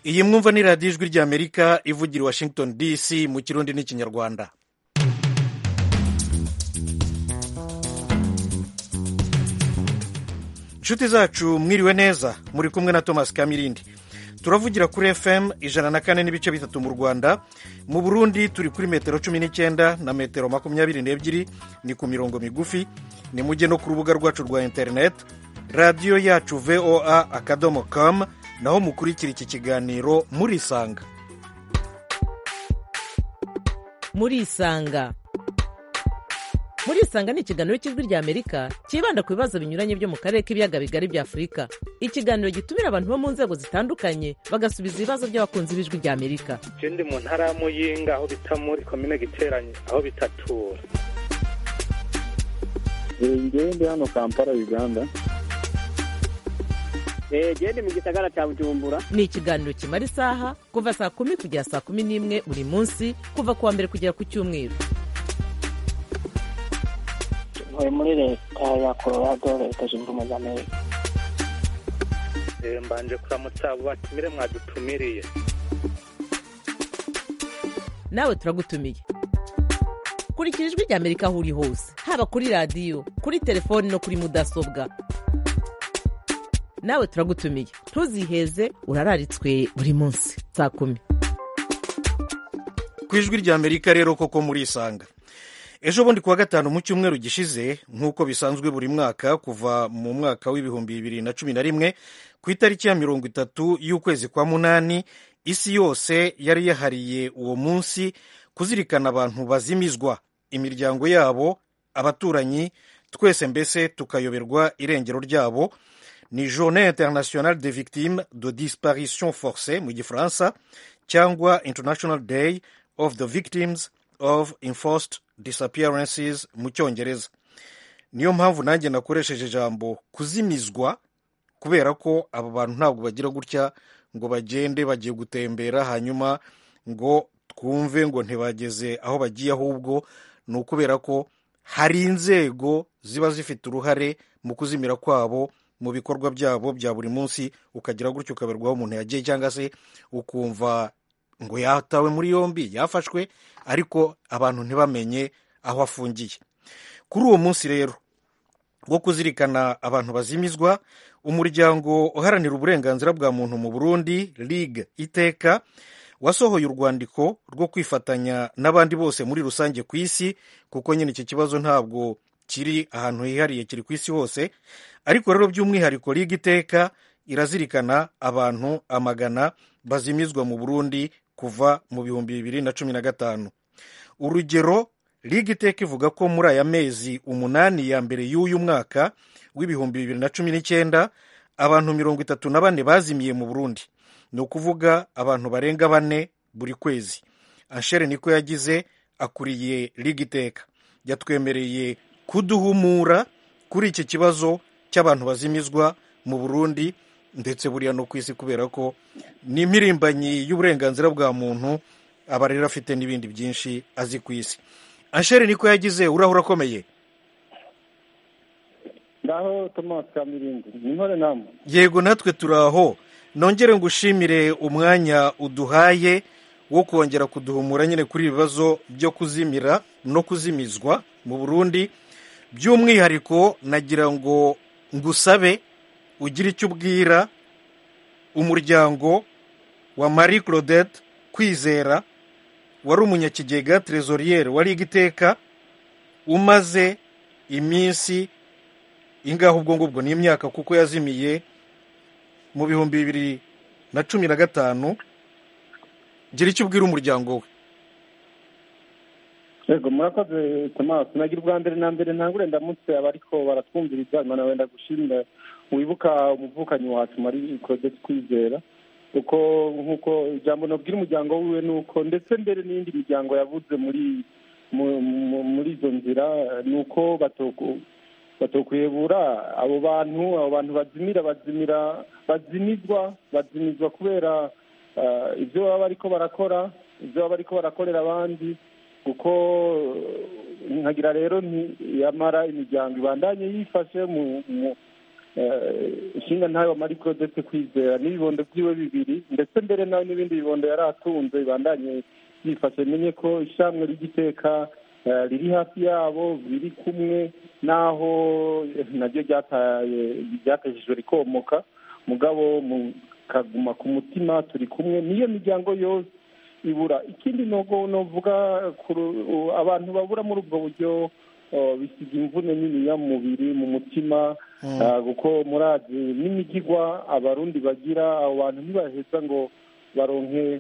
iyi mwumva ni radiyo ijwi ry'amerika ivugira i washington dc mu kirundi n'ikinyarwanda inshuti zacu mwiriwe neza muri kumwe na thomas kamirindi turavugira kuri fm ijana na kane n'ibice bitatu mu rwanda mu burundi turi kuri metero cumi n'icyenda na metero makumyabiri n'ebyiri ni ku mirongo migufi ni mujye no ku rubuga rwacu rwa interineti radiyo yacu voa akadomo com naho mukurikira iki kiganiro murisanga murisanga murisanga ni ikiganiro cy'ijwi rya amerika cyibanda ku bibazo binyuranye byo mu karere k'ibiyaga bigari bya afurika ikiganiro gitumira abantu bo mu nzego zitandukanye bagasubiza ibibazo by'abakunzi b'ijwi rya amerika je ndi mu ntara ya muyinga aho bita muri komine giteranye aho bitatura ngewe ndi hano kampala uganda genda mu gisagara cya bujumbura ni ikiganiro kimara isaha kuva saa kumi kugera saa kumi n'imwe buri munsi kuva ku wa mbere kugera ku cyumweru ntuye muri leta ya colorado leta zunze ubumwe za amerika Eh, mbanje kuramutsa abo batumire mwadutumiriye nawe turagutumiye kurikira ijwi rya amerika aho uri hose haba kuri radiyo kuri telefoni no kuri mudasobwa nawe turagutumiye ntuziheze urararitswe buri munsi saa kumi ku ijwi ry'amerika rero koko murisanga ejo bundi kuwa gatanu mu cyumweru gishize nk'uko bisanzwe buri mwaka kuva mu mwaka w'ibihumbi bibiri na cumi na rimwe ku itariki ya mirongo itatu y'ukwezi kwa munani isi yose yari yahariye uwo munsi kuzirikana abantu bazimizwa imiryango yabo abaturanyi twese mbese tukayoberwa irengero ryabo ni journée internationale des victimes de disparition forcée mu gifaransa cyangwa international day of the victims of enforced disappearances mu cyongereza niyo mpamvu nanjye nakoresheje ijambo kuzimizwa kubera ko aba bantu ntabwo bagira gutya ngo bagende bagiye gutembera hanyuma ngo twumve ngo ntibageze aho bagiye ahubwo ni ukubera ko hari inzego ziba zifite uruhare mu kuzimira kwabo mu bikorwa byabo bya buri munsi ukagira gutyo ukaberwaho umuntu yagiye cyangwa se ukumva ngo yatawe muri yombi yafashwe ariko abantu ntibamenye aho afungiye kuri uwo munsi rero wo kuzirikana abantu bazimizwa umuryango uharanira uburenganzira bwa muntu mu burundi ligue iteka wasohoye urwandiko rwo kwifatanya n'abandi bose muri rusange ku isi kuko nyine iki kibazo ntabwo kiri ahantu hihariye kiri ku isi hose ariko rero by'umwihariko ligue iteka irazirikana abantu amagana bazimizwa mu burundi kuva mu bihumbi bibiri na cumi na gatanu urugero ligue iteka ivuga ko muri aya mezi umunani ya mbere y'uyu mwaka w'ibihumbi bibiri na cumi n'icyenda abantu mirongo itatu na bane bazimiye mu burundi ni ukuvuga abantu barenga bane buri kwezi anshere niko yagize akuriye ligue iteka yatwemereye kuduhumura kuri iki kibazo cy'abantu bazimizwa mu burundi ndetse buriya no ku isi kubera ko ni impirimbanyi y'uburenganzira bwa muntu aba rero afite n'ibindi byinshi azi ku isi anshere niko yagize urahura akomeye ngaho thomas kamirindi ni nkore namwe yego natwe turi aho nongere ngushimire umwanya uduhaye wo kongera kuduhumura nyine kuri ibi bibazo byo kuzimira no kuzimizwa mu burundi by'umwihariko nagira ngo ngusabe ugire icyo ubwira umuryango wa marie claudette kwizera wari umunyakigega trezoriyeri wa liga iteka umaze iminsi ingaho ubwo ngubwo ni imyaka kuko yazimiye mu bihumbi bibiri na cumi na gatanu gira icyo ubwira umuryango we yego murakoze thomas nagira ubwa mbere na mbere ntangure ndamutse abariko baratwumviriza imana wenda gushimira wibuka umuvukanyi wacu marie claudette kwizera kuko nk'uko ijambo nabwira umuryango wiwe ni uko ndetse mbere n'iyindi miryango yavuze muri mu- mu- muri izo nzira ni uko batoku- batokwebura abo bantu abo bantu bazimira bazimira bazimizwa bazimizwa kubera eh, ibyo baba bariko barakora ibyo baba bariko barakorera abandi kuko eh, nkagira rero nti yamara imiryango ibandanye yifashe mu mu inshinga ntayo wa marie claudette kwizera n'ibibondo byiwe bibiri ndetse mbere nawe n'ibindi bibondo yari atunze bibandanye byifashe menye ko ishamwe ry'igiteka riri hafi yabo biri kumwe n'aho naryo ryatejejwe rikomoka mugabo mukaguma ku mutima turi kumwe niyo miryango yose ibura ikindi novuga abantu babura muri ubwo buryo bisiga imvune niniya mu mubiri mu mutima kuko murazi n'imigigwa abarundi bagira abo bantu ntibaheza ngo baronke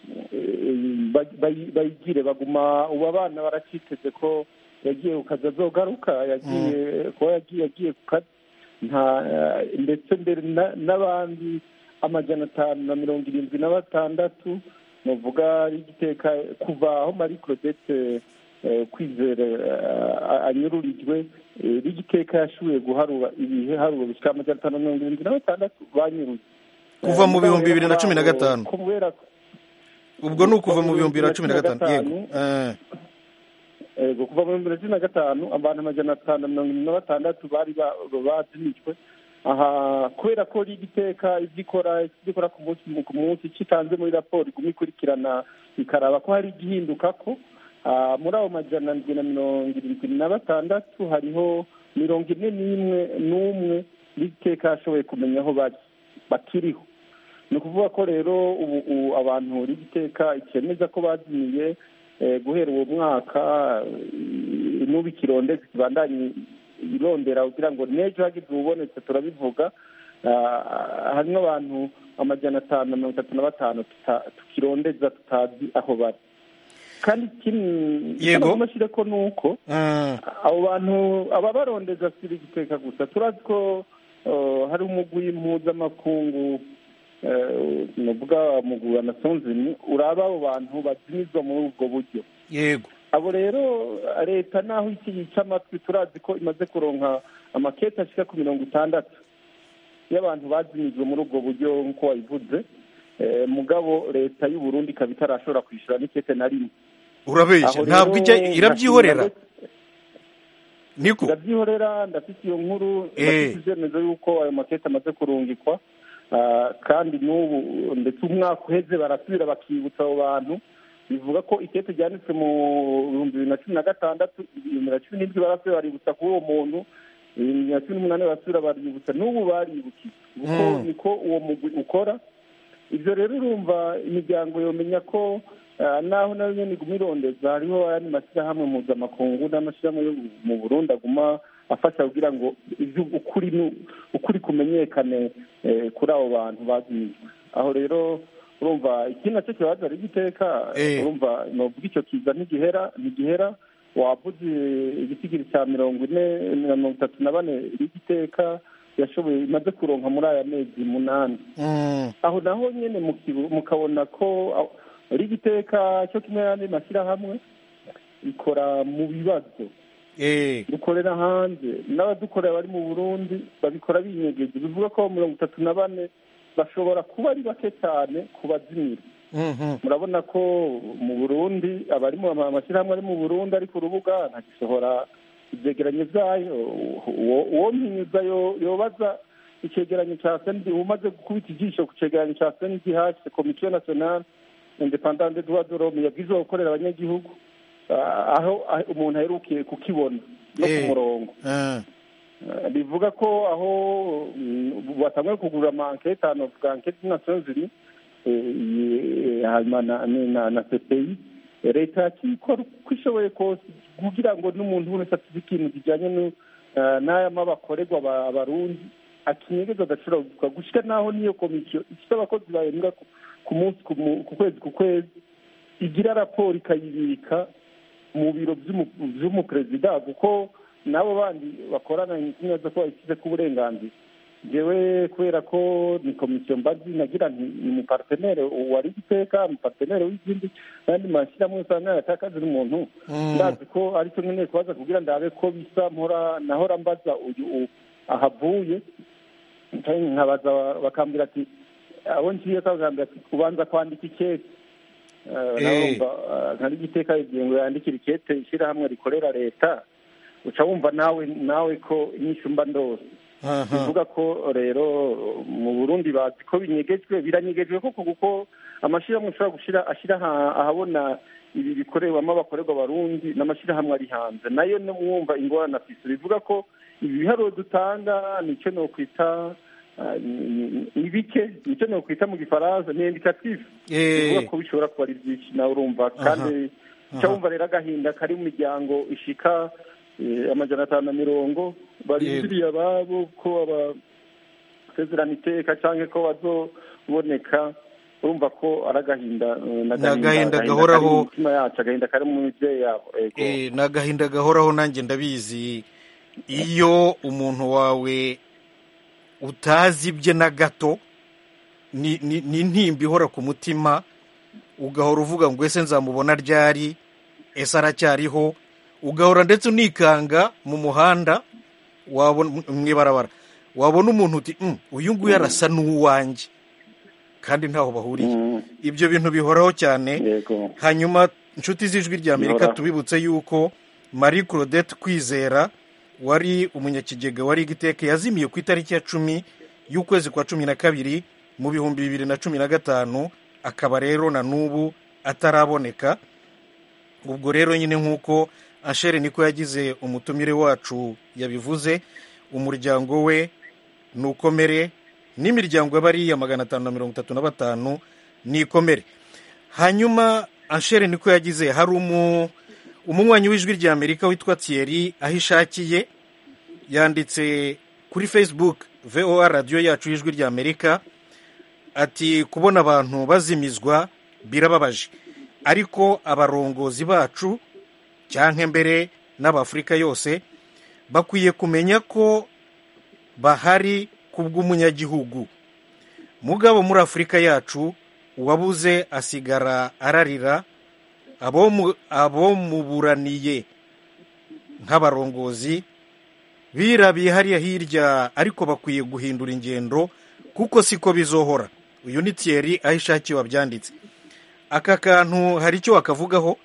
bayigire baguma ubu abana baraciteze ko yagiye ku kazi azogaruka yagiye kuba yagiye yagiye ku kazi ndetse mbere n'abandi amajana atanu na mirongo irindwi na batandatu nuvuga igiteka kuva aho marie claudette kwizera anyururijwe rigiteka yashoboye guharura ibiharuro bishyira amajana atanu na mirongo irindwi na batandatu banyuruye kuva mu bihumbi bibiri na cumi na gatanu ubwo ni ukuva mu bihumbi bibiri na cumi na gatanu yego kuva mu bihumbi bibiri na cumi na gatanu abantu amajana atanu na mirongo irindwi na batandatu bari bazinitswe aha kubera ko rigiteka ibyo ikora ibyo ikora ku munsi ku munsi kitanze muri raporo iguma ikurikirana ikaraba ko hari igihinduka ko muri abo majana ndwi na mirongo irindwi na batandatu hariho mirongo ine n'imwe n'umwe rigiteka yashoboye kumenya aho bari bakiriho ni ukuvuga ko rero ubu abantu rigiteka ikemeza ko bazimiye guhera uwo mwaka n'ubu ikirondeze kibandanye irondera kugira ngo n'ejo hagize ububonetse turabivuga harimo abantu amajana atanu na mirongo itatu na batanu tukirondeza tutazi aho bari kandi ikindi amashyire ko ni uko abo bantu ababarondeza si igiteka gusa turazi ko hari umugwi mpuzamakungu nuvuga umugwi wa nasonzini uraba abo bantu bazimizwa muri ubwo buryo yego abo rero leta naho iki yica amatwi turazi ko imaze kuronka amakete ashika ku mirongo itandatu y'abantu bazimijwe muri ubwo buryo nk'uko wabivuze mugabo leta y'u Burundi ikaba itarashobora kwishyura n'ikete na rimwe urabeshya ntabwo ijya irabyihorera niko irabyihorera ndafite iyo nkuru ndafite ibyemezo y'uko ayo makete amaze kurungikwa kandi n'ubu ndetse umwaka uheze barasubira bakibutsa abo bantu bivuga ko ikete ryanditswe mu bihumbi bibiri na cumi na gatandatu bibiri na cumi n'indwi barasubira baributsa kuri uwo muntu bibiri na cumi n'umunani barasubira baributsa n'ubu baribukiye kuko niko uwo mugwi ukora ibyo rero urumva imiryango yomenya ko naho nayo nyine iguma irondeza hariho ayandi mashyirahamwe mpuzamakungu n'amashyirahamwe yo mu burundi aguma afasha kugira ngo ukuri kumenyekane kuri abo bantu bazimijwe aho rero urumva iki nacyo kibazo ari igiteka urumva novuga icyo kiza ntigihera ntigihera wavuze igisigiri cya mirongo ine na mirongo itatu na bane rigiteka yashoboye imaze kuronka muri aya mezi munani aho naho nyine mukabona ko rigiteka cyo kimwe n'andi mashyirahamwe ikora mu bibazo dukorera hanze n'abadukorera bari mu burundi babikora binyegeje bivuga ko mirongo itatu na bane bashobora kuba ari bake cyane ku bazimira murabona ko mu burundi abari mu amashyirahamwe ari mu burundi ari ku rubuga ntagisohora ibyegeranyo byayo uwo mpinyuza yobaza icyegeranyo cya sendi umaze gukubita ijisho ku cyegeranyo cya sendi hasi komisiyo nasiyonali independante duwa dorome yabwirizwa gukorera abanyagihugu aho umuntu aherukiye kukibona no ku murongo bivuga ko aho batangiye kugura amankete ahantu bavuga ankete nasiyonziri hanyuma na cpi leta yakikora uko ishoboye kose kugira ngo n'umuntu wese afite ikintu kijyanye n'aya mabakorerwa abarundi akinyegeza adashobora kuvuga gushyira n'aho n'iyo komisiyo ifite abakozi bahembwa ku munsi ku kwezi ku kwezi igira raporo ikayibika mu biro by'umuperezida kuko n'abo bandi bakorana neza ko babishyize ku burenganzira ngewe kubera ko ni komisiyo mbazi nagira nti ni umupartenere wari igiteka umupartenere w'izindi n'andi mashyirahamwe usanga yatakaje n'umuntu ndazi ko aricyo nkeneye kubaza kugira ndabe ko bisa mpora nahora mbaza uyu ahavuye nkabaza bakambwira ati abo ngiye bakambwira ati ubanza kwandika ikete nkari igiteka igihe ngo yandikire ikete ishyirahamwe rikorera leta uca wumva nawe nawe ko inyishu mba ndose Aha. bivuga ko rero mu burundi bazi ko binyegejwe biranyegejwe koko kuko amashyirahamwe ushobora gushyira ashyira aha- ahabona ibi bikorerwamo abakorerwa abarundi n'amashyirahamwe ari hanze nayo no mwumva ingorane afise bivuga ko ibi biharuro dutanga nicyo nokwita ah, ni- ni- ni bike nicyo nokwita mu gifaransa ni indikative Eh. bivuga ko bishobora kuba ari byinshi nawe urumva kandi cyo wumva rero agahinda kari mu miryango ishika eh, amajana atanu na mirongo barindiriye ababo ko abasezerana iteka cyangwa ko bazoboneka urumva ko ari agahinda eh, Ni agahinda kari gahoraho. mu mitima yacu agahinda kari mu mibyeyi yabo ego Eh, ni agahinda gahoraho nanjye ndabizi iyo umuntu wawe utazi ibye na gato ni ni- ni intimba ihora ku mutima ugahora uvuga ngo ese nzamubona ryari ese aracyariho ugahora ndetse unikanga mu muhanda wabona mu ibarabara wabona umuntu uti "Mm, uyu nguyu arasa n'uwanjye kandi ntaho bahuriye Mm, ibyo bintu bihoraho cyane yego hanyuma inshuti z'ijwi rya amerika Bihoraho. tubibutse yuko marie claudette kwizera wari umunyakigega wari igiteke yazimiye ku itariki ya cumi y'ukwezi kwa cumi na kabiri mu bihumbi bibiri na cumi na gatanu akaba rero na n'ubu ataraboneka ubwo rero nyine nk'uko ashere niko yagize umutumire wacu yabivuze umuryango we nukomere n'imiryango y'abariya magana atanu na mirongo itatu na batanu nikomere hanyuma anshere niko yagize hari umu umunywanyi w'ijwi rya amerika witwa thierry aho ishakiye yanditse kuri facebook voa radiyo yacu y'ijwi rya amerika ati kubona abantu bazimizwa birababaje ariko abarongozi bacu cyangwa mbere n'abafurika yose bakwiye kumenya ko bahari ku bw'umunyagihugu mugabo muri afurika yacu uwabuze asigara ararira abo mu- abo muburaniye nk'abarongozi birabiye hariya hirya ariko bakwiye guhindura ingendo kuko siko bizohora uyu ni Thierry aho ishakiye wabyanditse aka kantu hari icyo wakavugaho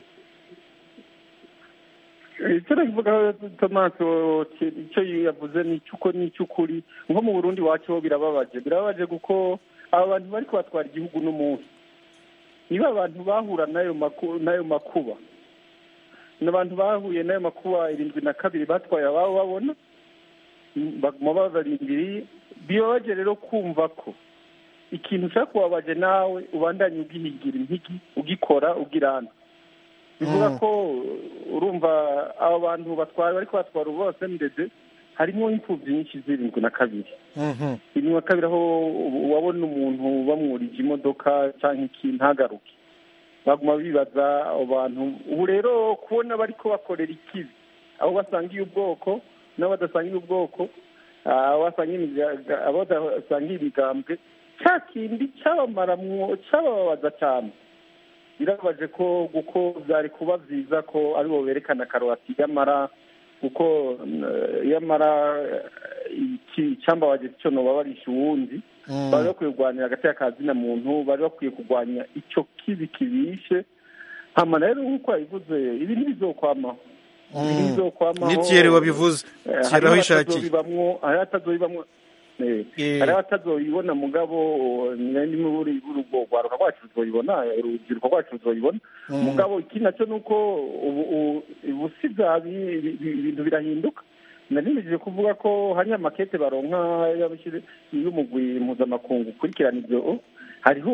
icyo navuga tomasi icyo yavuze ni icy'uko ni icy'ukuri nko mu burundi wacu ho birababaje birababaje kuko aba bantu bari kubatwara igihugu n'umunsi niba abantu bahura n'ayo maku- n'ayo makuba ni abantu bahuye n'ayo makuba irindwi na kabiri batwaye ababo babona baguma babarindiriye bibabaje rero kumva ko ikintu ushaka kubabaje nawe ubandanye ugihigira impigi ugikora ugirana bivuga ko urumva abo bantu batwara bari kubatwara ubu bose ndetse harimo impfubyi nyinshi zirindwi na kabiri Mhm. irindwi na kabiri aho wabona umuntu bamwurije imodoka cyangwa iki ntagaruke baguma bibaza abo bantu ubu rero kubona bari kubakorera ikibi abo basangiye ubwoko n'abo badasangiye ubwoko abo basangiye imiga- abo badasangiye imigambwe cya kindi cyabamaramwo cyabababaza cyane birababaje ko kuko byari kuba byiza ko aribo berekana karoti y'amara kuko eh, yamara eh, iki cyambabaje cyo noba barisha uwundi Mm. bari bakwiye kurwanira hagati y'akazina muntu bari bakwiye kurwanya icyo kibi kibishe hama rero nk'uko yabivuze ibi ntibizokwamaho ibi Mm. ntibizokwamaho ni Thierry wabivuze Eh, Thierry aho hariho ishakiye abatazobibamwo hariho abatazobibamwo eh, Eh. hariho abatazoyibona mugabo ndimo buri urugwaruka rwacu ruzoyibona urubyiruko rwacu ruzoyibona Mm. mugabo ikindi nacyo ni uko ubu ubu- ubu si bya bi- bi- bi- ibintu birahinduka narimejeje kuvuga ko hari amakete baronka y'abashyire- y'umugwi mpuzamakungu ukurikirana ibyo hariho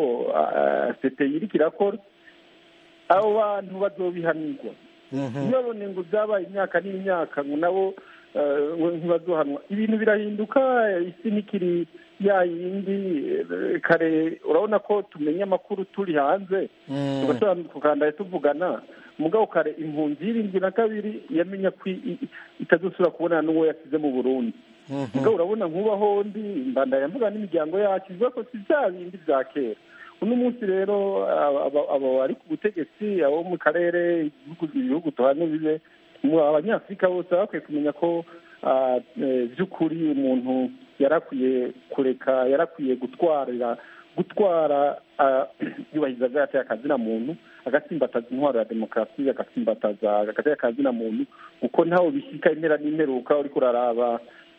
sete iriko irakora abo bantu bazobihanirwa Mhm. ntibabone ngo byabaye imyaka n'imyaka ngo nabo eh, ngo ntibazohanwa ibintu birahinduka isi ntikiri ya yindi eh, kare urabona ko tumenya amakuru turi hanze Mm. tugashobora tukandaye tuvugana mugabo kare impunzi y'irindwi na kabiri yamenya ko i- i- itazosubira kubonana n'uwo yasize mu burundi Mhm. mugabo urabona nk'ubaho ndi mbandanya mvuga n'imiryango yacu ivuga ko si bya bindi bya kera uno munsi rero aba- aba- abo bari ku butegetsi abo mu karere ibihugu- ibihugu tuhane bibe mu abanyafurika bose baba bakwiye kumenya ko ah, eh, by'ukuri umuntu yarakwiye kureka yarakwiye gutwarira gutwara ah, yubahiriza bwateye akazina muntu agatsimbataza intwaro ya demokarasi agatsimbataza agateye akazina muntu kuko ntawe bishyika impera n'imperuka uriko uraraba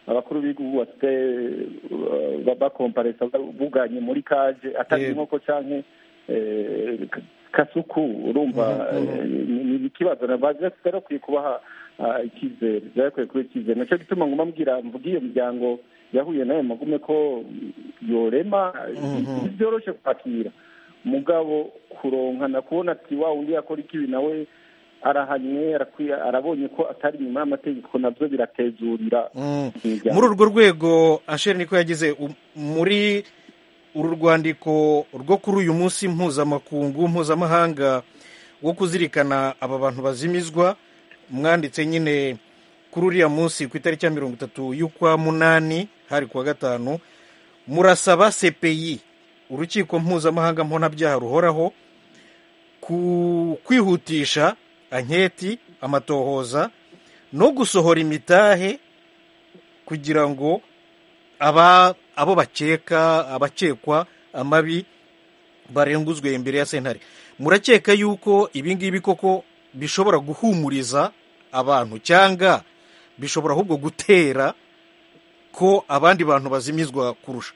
abakuru b'igihugu basigaye bakomparesa buganye muri kaje atari Yego. inkoko canke eh, k- kasuku urumva eh, ni ni ikibazo barakwiye kubaha ah, icyizere barakwiye kuba icyizere naco gituma nguma mbwira mvuga iyo miryango yahuye nayo magume ko yorema Mhm. ntibyoroshe kwakira mugabo kuronkana kubona ati wa undi yakora ikibi nawe arahanywe arakwiye arabonye ko atari inyuma y'amategeko nabyo biratezurira Mm. imiryango. muri urwo rwego asheri niko yagize u- muri uru rwandiko rwo kuri uyu munsi mpuzamakungu mpuzamahanga wo kuzirikana aba bantu bazimizwa mwanditse nyine kuri uriya munsi ku itariki ya mirongo itatu y'ukwa munani hari kuwa gatanu murasaba cpi urukiko mpuzamahanga mponabyaha ruhoraho ku kwihutisha anketi amatohoza no gusohora imitahe kugira ngo aba abo bakeka abakekwa amabi barenguzwe imbere ya sentare murakeka yuko ibi ngibi koko bishobora guhumuriza abantu cyangwa bishobora ahubwo gutera ko abandi bantu bazimizwa kurusha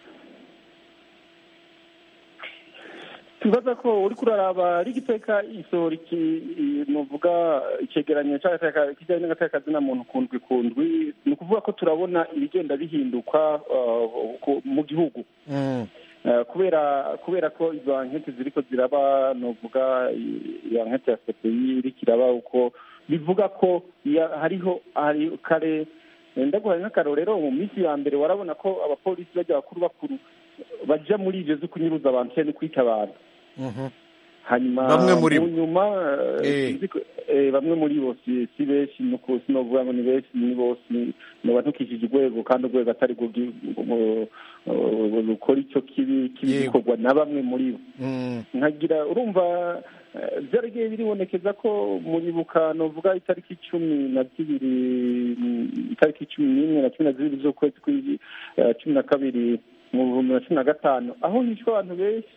tubaza ko uri kuraraba ari igiteka isohora iki i- nuvuga icegeranyo c'agateka kijanye n'agateka kazina muntu kundwi kundwi ni ukuvuga ko turabona ibigenda bihinduka uh, ku- mu gihugu Mm, Uh, kubera kubera ko izo ankete ziriko ziraba novuga i- iyo ankete ya CPI iriko iraba uko bivuga ko ya- hariho hari kare ndaguhaye nk'akarorero mu minsi ya mbere warabona ko abapolisi bajya bakuru bakuru baja muri ivyo zo kunyuruza abantu cyane no kwica abantu mhm. hanyuma Bamwe muri bo. mu nyuma eh, Eh. sinzi ko- eh, bamwe muri bo si si benshi nuko sinovuga ngo ni benshi ni bose ni- noba ntukishije urwego kandi urwego atari rwo gi- mu- mu- rukora ico kibi kibi Yego. gikorwa na bamwe muri bo Mm, nkagira urumva eh, byaragiye biribonekeza ko muribuka novuga itariki cumi na zibiri mm, itariki cumi n'imwe na cumi na zibiri z'ukwezi kw'i- eh, cumi na kabiri mu bihumbi na cumi na gatanu aho hishwe abantu benshi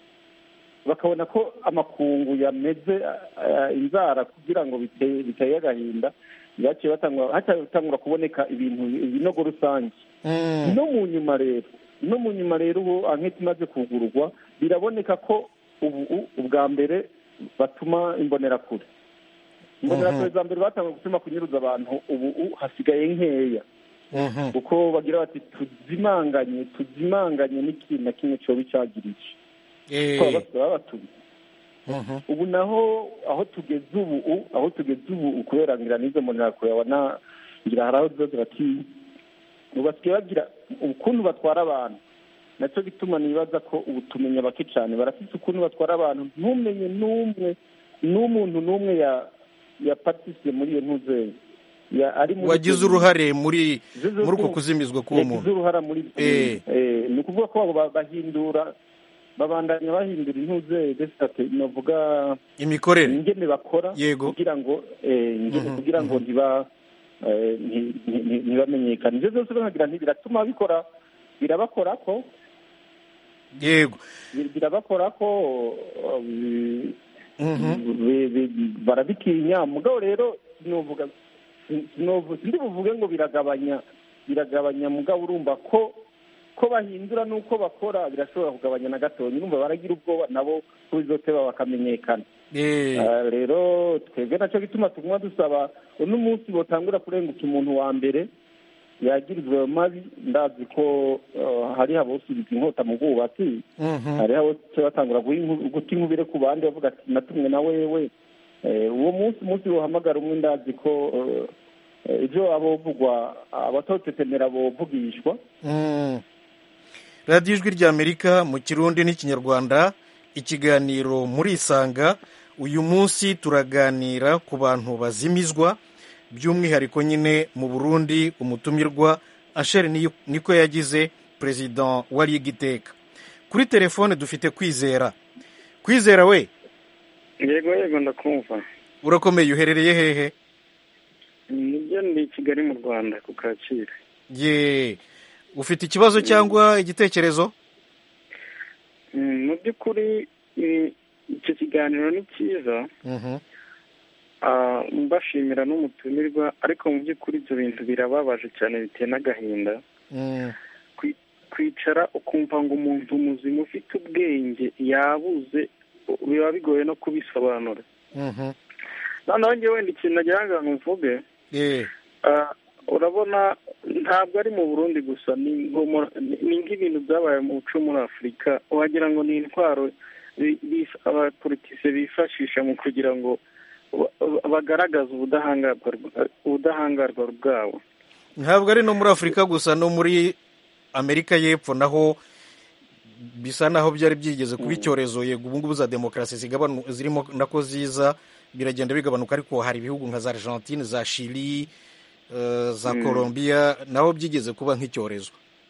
bakabona ko amakungu yameze eh, inzara kugira ngo biteye biteye agahinda byaciye batangura haciye batangura kuboneka ibintu ibinogo rusange mm, no mu nyuma rero no mu nyuma rero ubu anketi imaze kugururwa biraboneka ko ubu u- ubwa mbere batuma imbonerakure imbonerakure za mbere batangiye gutuma kunyuruza abantu ubu u- hasigaye nkeya mhm. kuko bagira bati tuzimanganye tuzimanganye n'ikintu na kimwe cyoba icagiriye Eh, ko baba batumye mhm. ubu naho aho tugeze ubu u- aho tugeze ubu kubera ngira n'izo mbonerakure abona ngira hari aho ziba ziratinya ubu basigaye bagira ukuntu batwara abantu nacyo gituma nibaza ko ubu tumenya bake cyane barafite ukuntu batwara abantu ntumenye n'umwe n'umuntu n'umwe ya ya patisiye muri iyo ntuzeye ya ari muri wagize ibyo- uruhare muri Zizo muri uko ku- kuzimizwa k'uwo yagize muntu uruhara muri ibyo Eh. bintu. Eh, ni ukuvuga ko abo ba- bahindura babandanya bahindura intuzeye desate navuga imikorere ingene bakora Yego. kugira ngo eh, ingene Mhm, kugira ngo mhm. ntiba eh, nti- nti- nti- ntibamenyekane ibyo byose bakagira nti biratuma bikora birabakora ko yego bir- birabakora ko uh, bi- Mhm. bi- bi- barabitinya mugabo rero sinovuga sin- sinovu- sindi buvuge ngo biragabanya biragabanya mugabo urumva ko ko bahindura n'uko bakora birashobora kugabanya na gatonya urumva baragira ubwoba nabo ko bizoteba bakamenyekana Eh, Ah, rero twebwe nacyo gituma tuguma dusaba uno munsi botangura kurenguka umuntu wa mbere yagirizwa ayo mabi ndazi ko ah, hariho abosubiza inkota mu bwubatsi mhm. hariho abo batangura guha inku- guta inkubire ku bandi bavuga ati natumwe na wewe Eh, uwo munsi umunsi wohamagara umwe ndazi ko eh, ibyo abovugwa abatotetemera bovugishwa Mm. radiyo ijwi ry'amerika mu kirundi n'ikinyarwanda ikiganiro murisanga uyu munsi turaganira ku bantu bazimizwa by'umwihariko nyine mu burundi umutumirwa asheri Niyo- niko yagize perezida wa ligue iteka kuri telefone dufite kwizera kwizera we yego yego ndakumva urakomeye uherereye hehe nibyo ndi i kigali mu rwanda ku kacyiru ye ufite ikibazo cyangwa igitekerezo Mm, mu by'ukuri i- icyo kiganiro ni cyiza Mhm. ah, mbashimira n'umutumirwa ariko mu by'ukuri ibyo bintu birababaje cyane biteye n'agahinda Mm, Kwi- kwicara ukumva ngo umuntu muzima ufite ubwenge yabuze biba bigoye no kubisobanura mhm. noneho njye wenda ikintu nagira ngo mvuge Eh, ah, urabona ntabwo ari mu burundi gusa ni nko mu- ni- ni nk'ibintu byabaye mu muco muri afurika wagira ngo ni intwaro bi- bif- abapolitise bifashisha mu kugira ngo ba- ba- bagaragaze ubudahangarwa ubudahangarwa bwabo ntabwo ari no muri afurika gusa no muri amerika y'epfo naho bisa naho byari byigeze kuba icyorezo yego ubu ngubu za demokarasi zigabanu- zirimo nako ziza biragenda bigabanuka ariko hari ibihugu nka za argentine za chili eh, za colombia naho byigeze kuba nk'icyorezo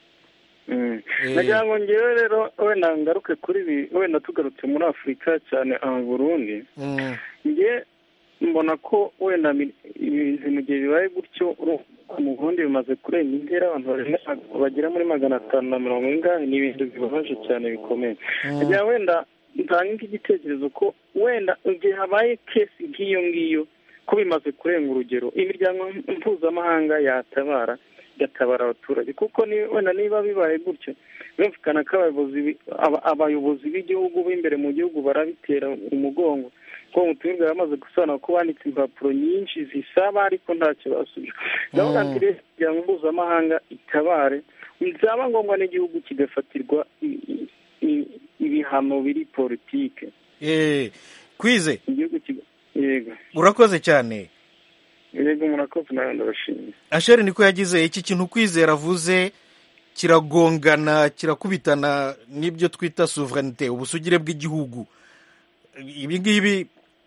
Mm. Eh. nagira ngo ngewe rero wenda ngaruke kuri ibi wenda tugarutse muri afurika cyane aha mu burundi Mm, njye mbona ko wenda mi- ibintu mu gihe bibaye gutyo uru- mu burundi bimaze kurenga intera abantu barenga- bagera muri magana atanu na mirongo ingahe ni ibintu bibabaje cyane bikomeye nagira wenda ntange igitekerezo ko wenda igihe habaye kesi nk'iyo ngiyo ko bimaze kurenga urugero imiryango mpuzamahanga yatabara igatabara abaturage kuko ni wenda niba bibaye gutyo birumvikana ko abayobozi bi- aba- abayobozi b'igihugu b'imbere mu gihugu barabitera umugongo ko umutumirwa yamaze gusobanura ko banditse impapuro nyinshi zisaba ariko ntacyo basubije ndabona ati rero imiryango mpuzamahanga itabare byaba ngombwa n'igihugu kigafatirwa i- i- i- ibihano biri politike eh, kwize igihugu kiga- yego urakoze cyane yego murakoze nawe ndabashimiye asheri niko yagize iki kintu kwizera avuze kiragongana kirakubitana n'ibyo twita sovereignite ubusugire bw'igihugu ibi ngibi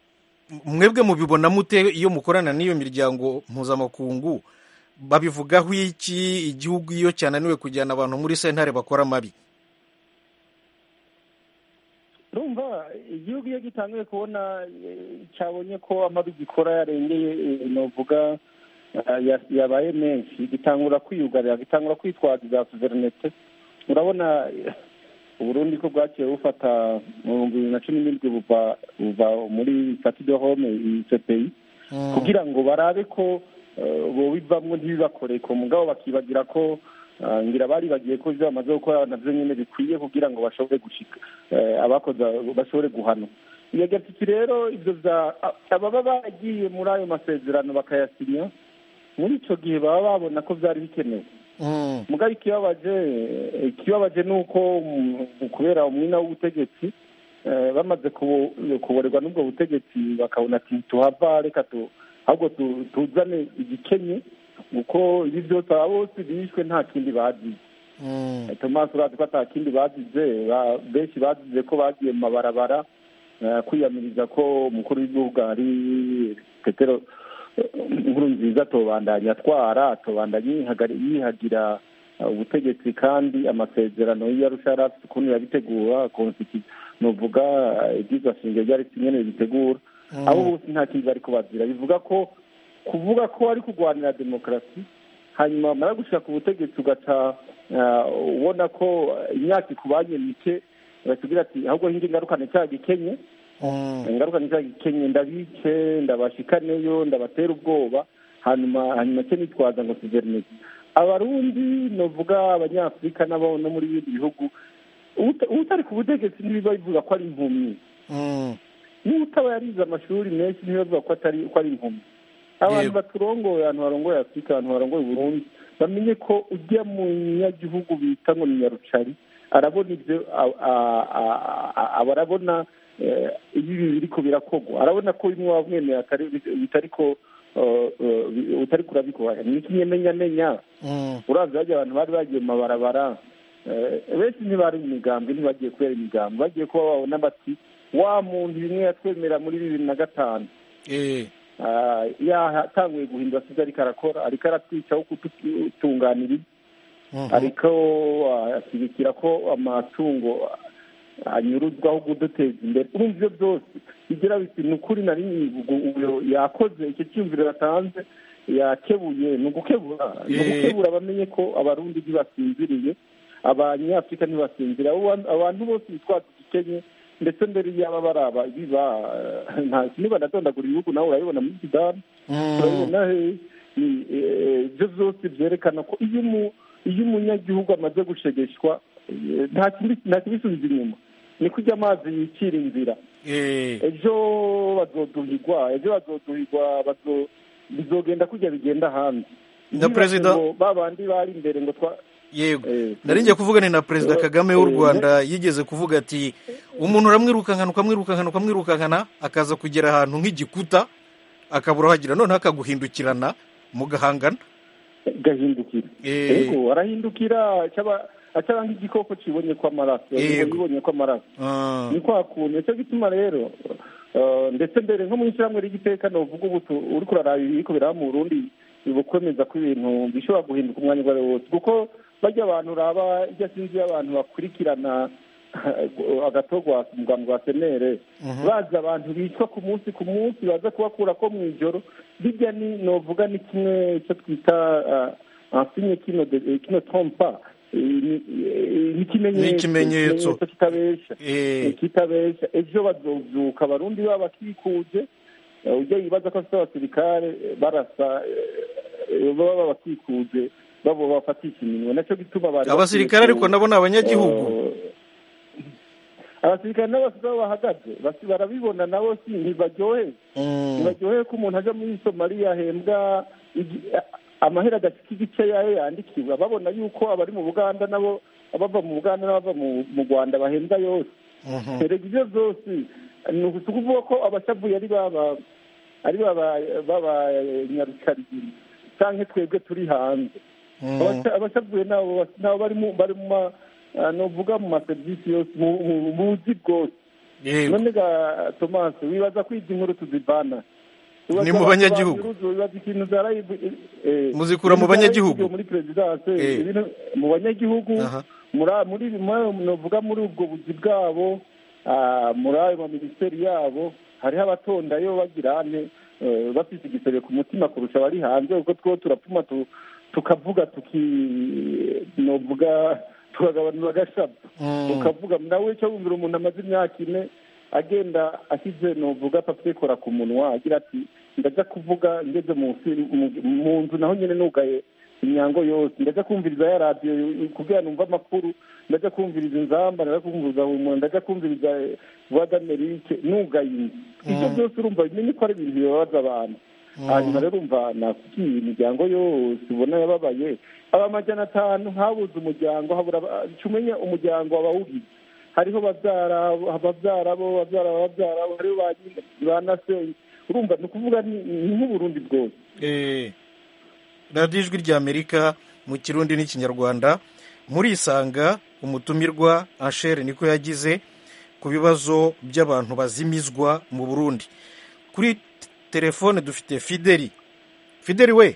mwebwe mubibona mute iyo mukorana n'iyo miryango mpuzamakungu babivugaho iki igihugu iyo cyananiwe kujyana abantu muri sentare bakora amabi urumva igihugu iyo gitangiye kubona eh, cyabonye ko amabi gikora yarengeye eh, novuga eh, ya- yabaye menshi gitangura kwiyugarira gitangura kwitwaza za suverinete urabona eh, uburundi ko bwaciye bufata mu bihumbi bibiri na cumi n'indwi buva buva muri fati de home cpi kugira ngo barabe ko eh, bobivamwo ntibibakore ku mugabo bakibagira ko ah, ngira bari bagiye ko ibyo bamaze gukora navyo nyene bikwiye kugira ngo bashobore gushika eh, abakoze bashobore guhanwa iyo gatiki rero ivyo vya a- ababa baragiye muri ayo masezerano bakayasinya muri ico gihe baba babona ko vyari bikenewe Mm, mugabo ikibabaje ikibabaje ni uko mm, kubera umwina w'ubutegetsi eh, bamaze kubo- kuborerwa n'ubwo butegetsi bakabona ati tuhava reka tu ahubwo tu- tuzane igikenye kuko ibi byose aba bose bishwe nta kindi bazize mm, tomasi urazi ko ata kindi bazize ba- benshi bazize ko bagiye mu mabarabara eh, kwiyamiriza ko umukuru w'igihugu ari petero inkuru nziza atobandanya atwara atobandanya yihagari- yihagira uh, ubutegetsi kandi amasezerano y'iyarusha yari afite ukuntu yabitegura konsiti nuvuga uh, ibyigwa shingiro ryari nyene bitegura abo bose nta kindi bari kubazira bivuga ko kuvuga ko ari kurwanira demokarasi hanyuma bamara gushika ku butegetsi ugaca uh, ubona ko imyaka ikubanye mike batubwira ati ahubwo hindi ngarukane cya gikenye mm, ingaruka ni gikenye ndabice ndabashikaneyo ndabatera ubwoba hanyuma hanyuma cyo nitwaza ngo suverinete abarundi novuga abanyafurika n'abo no muri bindi bihugu uta- utari ku butegetsi ntibiba bivuga ko ari impumyi mm, n'utaba yarize amashuri menshi ntibavuga ko atari ko ari impumyi abantu Yego. baturongoye abantu barongoye afurika abantu barongoye uburundi bamenye ko ujya mu nyagihugu bita ngo ni nyarucari arabona ibyo a- a- a- a- aba arabona eh, iyo ibi biriko birakogwa arabona ko bimwe wamwemeye atari bitariko eh, eh, utari kurabikora ni ikinyamenyamenya mm, uravye harya abantu bari bagiye mu mabarabara eh, benshi ntibari mu migambi ntibagiye kubera imigambi bagiye kuba babona bati wa muntu bimwe yatwemera muri bibiri na gatanu eh, Ah, yatanguye guhindura sibyo ariko arakora ariko aratwicaho kututunganiriza mhm, ariko ah, ashyigikira ko amatungo anyuruzwaho kuduteza imbere urumva ibyo byose bigira biti ni ukuri na rimwe ubwo- ubwo yakoze icyo cyiyumviro yatanze yakebuye ni ugukebura ni Eh. ugukebura bamenye ko abarundi ntibasinziriye abanyafurika ntibasinzira abo bantu- abantu bose bitwaza igikenye ndetse mbere y'aba baraba biba eh, nta niba natondagura ibihugu nawe urabibona muri sudani urabibona he ni eh, ibyo byose byerekana ko iyo umu- iyo umunyagihugu amaze gushegeshwa eh, nta kindi- nta kibisubiza inyuma ni kurya amazi yicira inzira Eh, ejo bazoduhigwa ejo bazoduhigwa bazo- bizogenda kurya bigenda hanze Na perezida- ba bandi bari imbere ngo twa yego eh, nari ngiye kuvugana na perezida kagame w'u Eh, rwanda yigeze kuvuga ati umuntu uramwirukankana ukamwirukankana ukamwirukankana akaza kugera ahantu nk'igikuta akabura aho agira noneho akaguhindukirana mugahangana gahindukira Eh. yego arahindukira cyaba acaba nk'igikoko kibonye ko amaraso Yego. yibonye ko amaraso Ah, ni kwa kuntu nicyo gituma rero eh, ndetse mbere nko mu ishyirahamwe ry'igiteka novuga ubu tu- uriko uraraba ibiriko biraba mu burundi bukwemeza ko ibintu bishobora guhinduka umwanya uwo ari wo wose kuko bajya abantu uraba ijya sinzi abantu bakurikirana agatogwa umugambi wa senere bazi abantu bicwa ku munsi ku munsi baza kubakura ko mu ijoro bijya ni novuga ni kimwe cyo twita ansinye kino de- kino trompa Eh, ni- eh, ni ikimenyetso Ni ikimenyetso. ikimenyetso kitabesha eh, kitabesha ejo bazovyuka abarundi baba bakikuje eh, ujya yibaza ko afite abasirikare eh, barasa eh, baba bakikuje babo bafatisha iminwe nacyo gituma bari abasirikare bakwiye ariko ku- nabo ni abanyagihugu Eh, abasirikare n'abasigaye aho bahagaze basi barabibona nabo si ntibaryoheye Mm, ntibaryoheye ko umuntu aja muri somaliya ahembwa igi- a- amahera adashika igice yayo yandikiwe babona yuko abari mu buganda nabo abava mu buganda n'abava mu mu rwanda bahembwa yose mhm. erega ibyo byose ni ukuvuga ko abashavuye ari baba ari baba b'abanyarukarigiri cyangwa twebwe turi hanze Mm. Abasha- abashavuye nabo bas- nabo bari mu bari mu ma ah, novuga mu maserivisi yose mu mu- mu buzi bwose yego none ga tomasi wibaza ko izi nkuru tuzivana Wibaza Ni mu abantu banyagihugu. babiruzi, wibaza ikintu zarayivu eh, Muzikura mu ibintu banyagihugu. zarayivugiwe muri perezidanse Eh. ibintu- mu banyagihugu Aha. muri muri muri- novuga muri ubwo buzi bwabo ah, muri ayo maminisiteri yabo hariho abatondayo bagira ane eh, bafite igisebe ku mutima kurusha abari hanze kuko two turapfuma tu- tukavuga tuki novuga tukagabanura agashabu Mm. ukavuga nawe icyo wumvira umuntu amaze imyaka ine agenda ashyize novuga papekora ku munwa agira ati ndajya kuvuga ngeze munsi mu- mu nzu naho nyine nugaye imyango yose ndajya kumviriza ya radiyo kugira numva amakuru ndajya kumviriza inzamba ndajya kumviriza umuntu ndajya kumviriza voix d'Amerique nugaye inzu ibyo byose urumva bimenye ko ari ibintu bibabaza abantu hanyuma rero umva nakubwiye imiryango yose ubona yababaye aba amajana atanu habuze umuryango habura aba- umenye umuryango abawugize hariho babyara ababyara bo babyara ababyara bo hariho ba nyina ba nasenyi urumva ni ukuvuga ni ni nk'uburundi bwose Eh, radiyo ijwi ry'amerika mu kirundi n'ikinyarwanda murisanga umutumirwa anshere niko yagize ku bibazo by'abantu bazimizwa mu burundi kuri t- telefone dufite fideli fideli we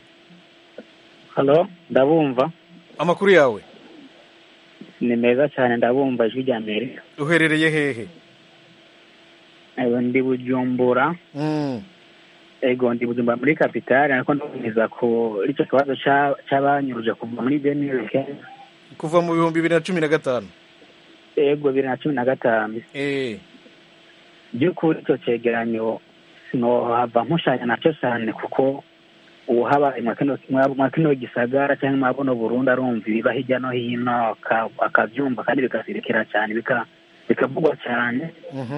halo ndabumva amakuru yawe ni meza cyane ndabumva ijwi rya amerika uherereye hehe Ewe, ndi bujumbura Mm, ego ndi bujumbura muri kapitali ariko ndumviza ko icyo kibazo ca- c'abanyuruje kuva muri benirike kuva mu bihumbi bibiri na cumi na gatanu ego bibiri na cumi na gatanu Eh, by'ukuri icyo cyegeranyo sinohava nkushanya nacyo cyane kuko ubu habaye mwa kino- mwa- mwa kino gisagara cyangwa mwa buno burundu arumva ibiba hirya no hino aka- akabyumva kandi bigasirikira cyane bika- bikavugwa cyane mhm.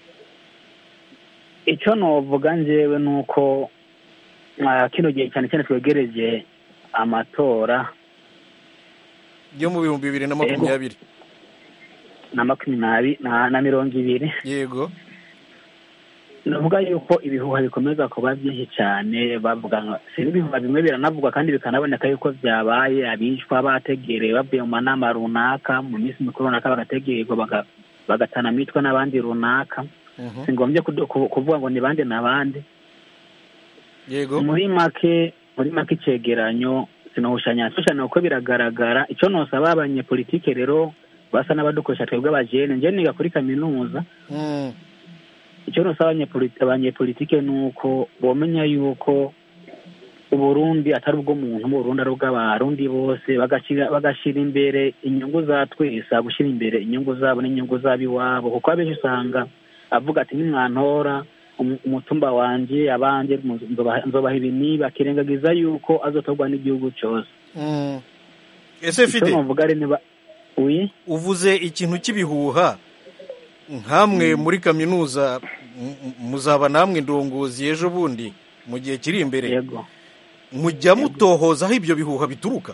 icyo novuga njyewe ni uko mwa kino gihe cyane cyane twegereje amatora yo mu bihumbi bibiri na makumyabiri na makumyabiri na na mirongo ibiri yego navuga yuko ibihuha bikomeza kuba byinshi cyane bavuga ngo si n'ibihuha bimwe biranavugwa kandi bikanaboneka yuko byabaye abicwa bategereye bavuye mu manama runaka mu minsi mikuru runaka bagategererwa baga- bagatana mitwe n'abandi runaka Mhm. si ngombye kudu- ku- kuvuga ngo ni bande na bande yego muri make muri make icegeranyo sinohushanya shushanya kuko biragaragara icyo nosaba abanyepolitike rero basa n'abadukoresha twebwe abajene nje niga kuri kaminuza Mm, icyo nosaba abanyepoli- abanyepolitike ni uko bomenya yuko uburundi atari ubw'umuntu uburundi ari ubw'abarundi bose bagashyira bagashyira imbere inyungu za twese gushyira imbere inyungu zabo n'inyungu z'ab'iwabo kuko abenshi usanga avuga ati nimwantora umu- umutumba wanje abanje nzobaha nzobaha ibi nibi akirengagiza yuko azotorwa n'igihugu cyose Mm. ese icyo fide novuga ari niba wi uvuze ikintu cy'ibihuha nkamwe muri kaminuza m- m- muzaba namwe ndongozi ejo bundi mu gihe kiri imbere yego mujya mutohoza aho ibyo bihuha bituruka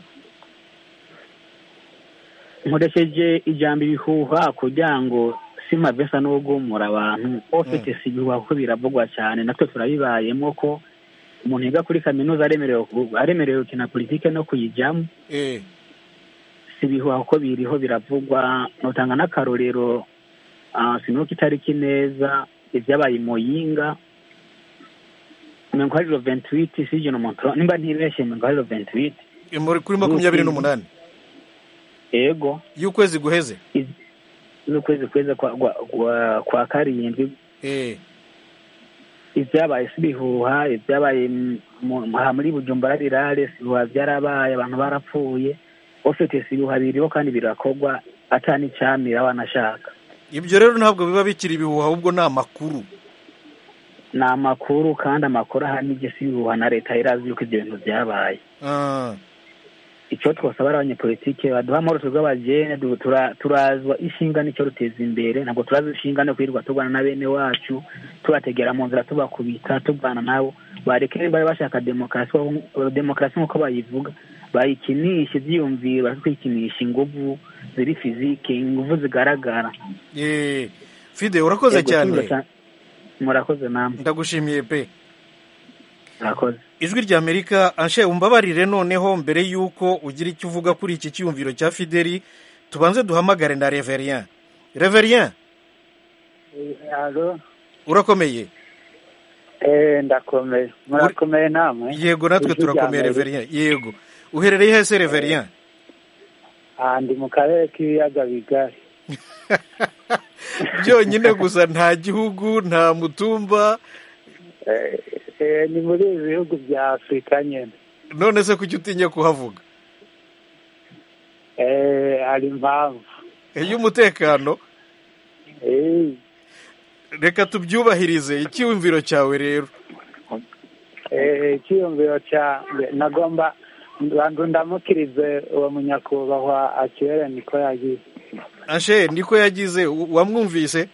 nkoresheje ijambo ibihuha kugira ngo simavesa no guhumura abantu ofite si ibihuha kuko biravugwa cyane natwe turabibayemo ko umuntu yiga kuri kaminuza aremerewe ku- aremerewe gukina politike no kuyijyamo Eh, si ibihuha kuko biriho biravugwa notanga n'akarorero ah, sinuko itariki neza ibyabaye i muyinga mirongo hari roventiwiti si ijana umuntu nimba ntibeshye mirongo hari roventiwiti muri kuri makumyabiri n'umunani ego y'ukwezi guheze iz- z'ukwezi kwezi kwa, kwa, kwa, kwa karindwi Eh, ibyabaye si ibihuha ibyabaye m- mu- aha muri bujumbura rirare si ibihuha byarabaye abantu barapfuye ufite si ibihuha biriho kandi birakorwa ata n'icyamira wanashaka ibyo rero ntabwo biba bikiri ibihuha ahubwo ni amakuru ni amakuru kandi amakuru ahanini si ibihuha na leta irazi yuko ibyo bintu byabaye Ah, icyo twasaba ari abanyepolitike baduha amahoro twebwe abajene du- tura- turazwa ishinga n'icyo ruteza imbere ntabwo turazi ishinga no kwirirwa turwana na bene wacu tubategera mu nzira tubakubita turwana nabo bareke niba bari bashaka demokarasi bahu- demokarasi nk'uko bayivuga bayikinisha ibyiyumviro bakwikinisha inguvu ziri fizike inguvu zigaragara eh, fide urakoze Yego, cyane tuza cyane. murakoze namwe ndagushimiye pe murakoze ijwi rya amerika anshe umbabarire noneho mbere y'uko ugira icyo uvuga kuri iki cyiyumviro cya fideli tubanze duhamagare na reverien reverien alo urakomeye eh ndakomeye murakomeye namwe yego natwe Ijwi rya turakomeye Amerika. reverien yego uherereye hese reverien Ah, ndi mu karere k'ibiyaga bigari byonyine gusa nta gihugu nta mutumba Eh, eh, ni muri ibi bihugu bya afurika nyine none se kuki utinya kuhavuga Eh, hari impamvu iy'umutekano Eh, reka tubyubahirize icyiyumviro cyawe rero eh, icyiyumviro cyanjye nagomba bantu ndamukirize uwo munyakubahwa akibere niko yagize anshe niko yagize u- wamwumvise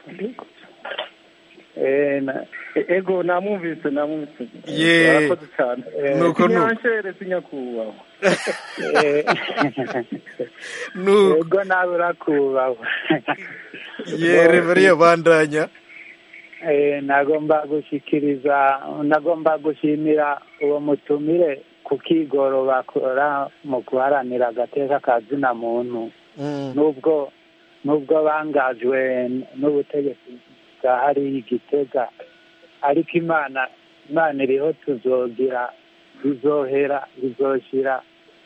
Eh, na- ego namwumvise namwumvise Ye. arakoze cyane Nuko nu- sinyanshere sinyakubahwa eh, Nu- ego nawe urakubahwa ye reverien bandanya Eh, nagomba gushyikiriza nagomba gushimira uwo mutumire ku kigoro bakora mu guharanira agateka ka zina muntu Mm, nubwo nubwo bangajwe n'ubutegetsi bwa hariya igitega ariko imana imana iriho tuzogira bizohera bizoshira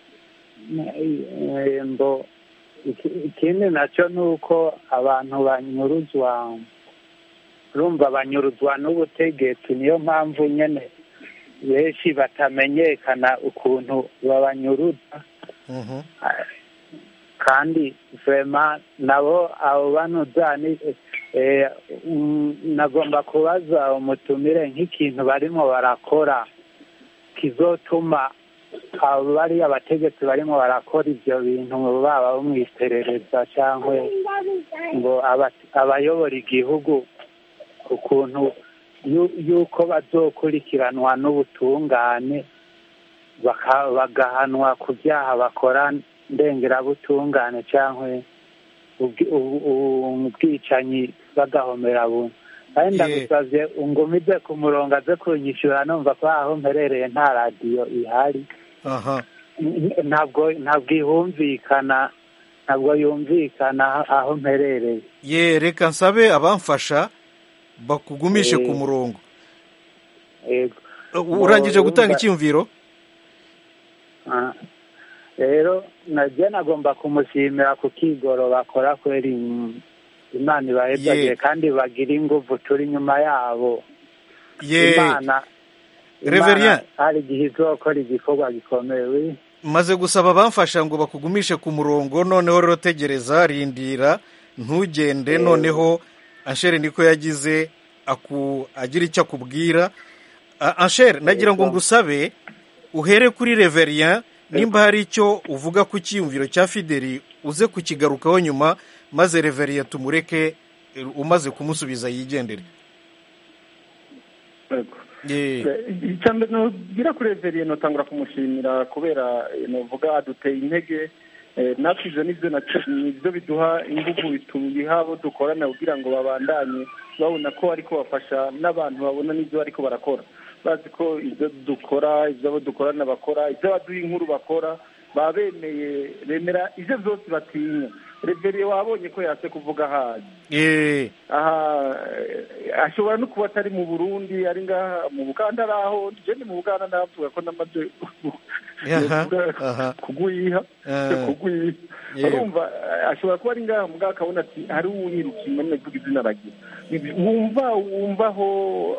Eh, mbo iki- ikindi nacyo ni uko abantu banyuruzwa urumva banyuruzwa n'ubutegetsi niyo mpamvu nyine benshi batamenyekana ukuntu babanyuruza mhm. kandi vema nabo abo banuza ni eh, mm, nagomba kubaza umutumire nk'ikintu barimo barakora kizotuma abo bari abategetsi barimo barakora ibyo bintu baba bo mu iperereza cyangwa ngo aba- abayobora igihugu ukuntu yu- yuko bazokurikiranwa n'ubutungane baka- bagahanwa ku byaha bakora ndengerabutungane cyangwa ubwi- ubu- ubu- ubwicanyi bagahomera buntu kandi Ye. ndagusabye ungumize ku murongo aze kunyishyura numva ko aho mperereye nta radiyo ihari aha N- ntabwo ntabwo ihumvikana ntabwo yumvikana aho mperereye ye reka nsabe abamfasha bakugumishe ku Eh. murongo yego U- urangije gutanga urumva- icyiyumviro Ah. rero najye nagomba kumushimira ku kigoro bakora kweri mm, imana ibahezagiye Ye. kandi bagira ingufu turi inyuma yabo ye imana Reverien. hari igihe izokora igikorwa gikomeye wi maze gusaba abamfasha ngo bakugumishe ku murongo noneho rero tegereza rindira ntugende noneho anshere niko yagize aku agira icyo akubwira A- anshere nagira ngo ngusabe uhere kuri reverien nimba hari icyo uvuga ku cyiyumviro cya fideli uze kukigarukaho nyuma maze reverien tumureke eh, umaze kumusubiza yigendere Yego. Eh, icya mbere nubwira kuri reveriye notangura kumushimira kubera eh, novuga aduteye intege Eh, natwe ivyo nivyo naco- nivyo biduha inguvu bitubiha abo dukorana kugira ngo babandanye babona ko ariko bafasha n'abantu babona n'ivyo bariko barakora bazi ko ivyo dukora ivyo abo dukorana bakora ivyo abaduha inkuru bakora baba bemeye bemera ivyo vyose batinya reveriye wabonye ko yase kuvuga hazi eh, aha eh, ashobora no kuba atari mu burundi ari ngaha mu buganda ari aho je ni mu buganda ndavuga ko namaze Aha, aha. kugwiha Eh. kugwiha Yego. urumva eh, ashobora kuba ari ngaha mugabo akabona ati hari uwunyirukiye none vuga izina ragira wumva wumva aho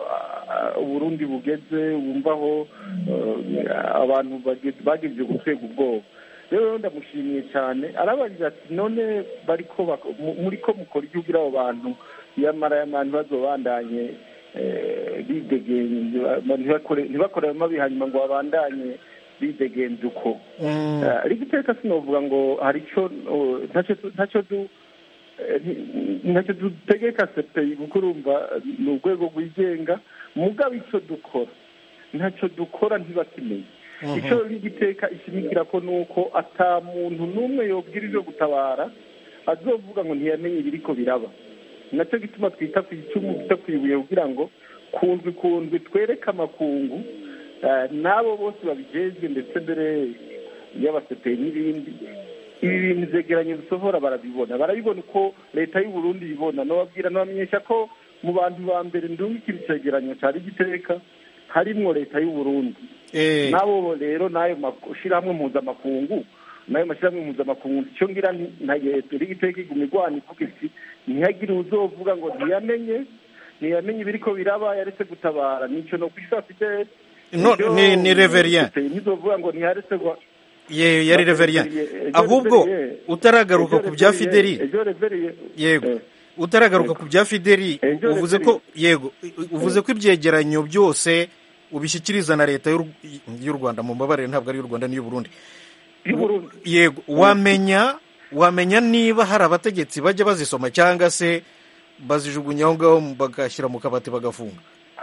ah, uburundi bugeze wumva aho eh, abantu bageze- bagejeje gutwega ubwoba rero ndamushimiye cyane arabagira ati none bariko bako- mu- muri ko mukora ibyo ugira abo bantu yamara abantu bazobandanye eh, bidegenje ba- ntibakore ntibakore amabi hanyuma ngo babandanye bidegenje uko mm, Eh, ariko iteka sinovuga ngo hari icyo oh, ntacyo tu- ntacyo du eh, nti- ntacyo dutegeka sepeyi kuko urumva eh, ni urwego rwigenga mugabo icyo dukora ntacyo dukora ntibakimenye Mhm. icyo n'igiteka ishimikira ko ni uko ata muntu n'umwe yobwira ibyo gutabara azovuga ngo ntiyamenye ibiriko biraba nacyo gituma twita ku icumu twita ku ibuye kugira ngo kundwi kundwi twereke amakungu eh, n'abo bose babijejwe ndetse mbere y'abaseperi n'ibindi ibi bintu vyegeranyo bisohora barabibona barabibona uko leta y'u Burundi ibibona nobabwira nobamenyesha ko mu bantu ba mbere ndungikira icegeranyo cari giteka harimwo leta y'u Burundi eh, nabo rero n'ayo mashyirahamwe mpuzamakungu n'ayo mashyirahamwe mpuzamakungu icyo ngira ntagere igiteka iguma igwana ivuga iti ntihagire uzovuga ngo ntiyamenye ntiyamenye ibiriko biraba yaretse gutabara nico no kwisa fidele No, ni- ni Reverien. ntizovuga ngo ntiyaretse gwa ye yari reverien Ejo ahubwo Reverien. utaragaruka Ejo ku bya Reverien, fideli ejo Reverien. yego Eh. utaragaruka ku bya fideli Ejo uvuze ko yego uvuze ko ibyegeranyo byose ubishyikiriza na leta y'u y'u rwanda mu mbabarire ntabwo ari y'u rwanda n'iy'u burundi y'u Burundi. yego wamenya wamenya niba hari abategetsi bajya bazisoma cyangwa se bazijugunya aho ngaho bagashyira mu kabati bagafunga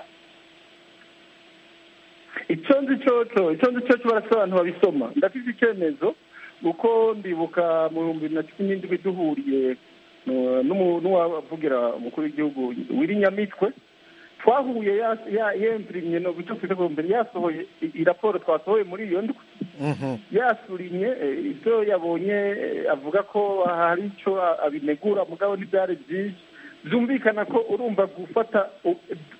icyo nzi cyoco icyo nzi cyoco barasaba abantu babisoma ndafite icyemezo uko ndibuka mu bihumbi bibiri na cumi n'indwi duhuriye uh, n'umu- n'uwavugira umukuru w'igihugu wiri nyamitwe twahuye ya- ya- yempirimye no icyo twita ngo mbere yasohoye i- i raporo twasohoye muri iyo ndwi Mhm. yasurinye eh, ibyo yabonye eh, avuga ko hari icyo a- abinegura mugabo ntibyari byinshi byumvikana ko urumva gufata u-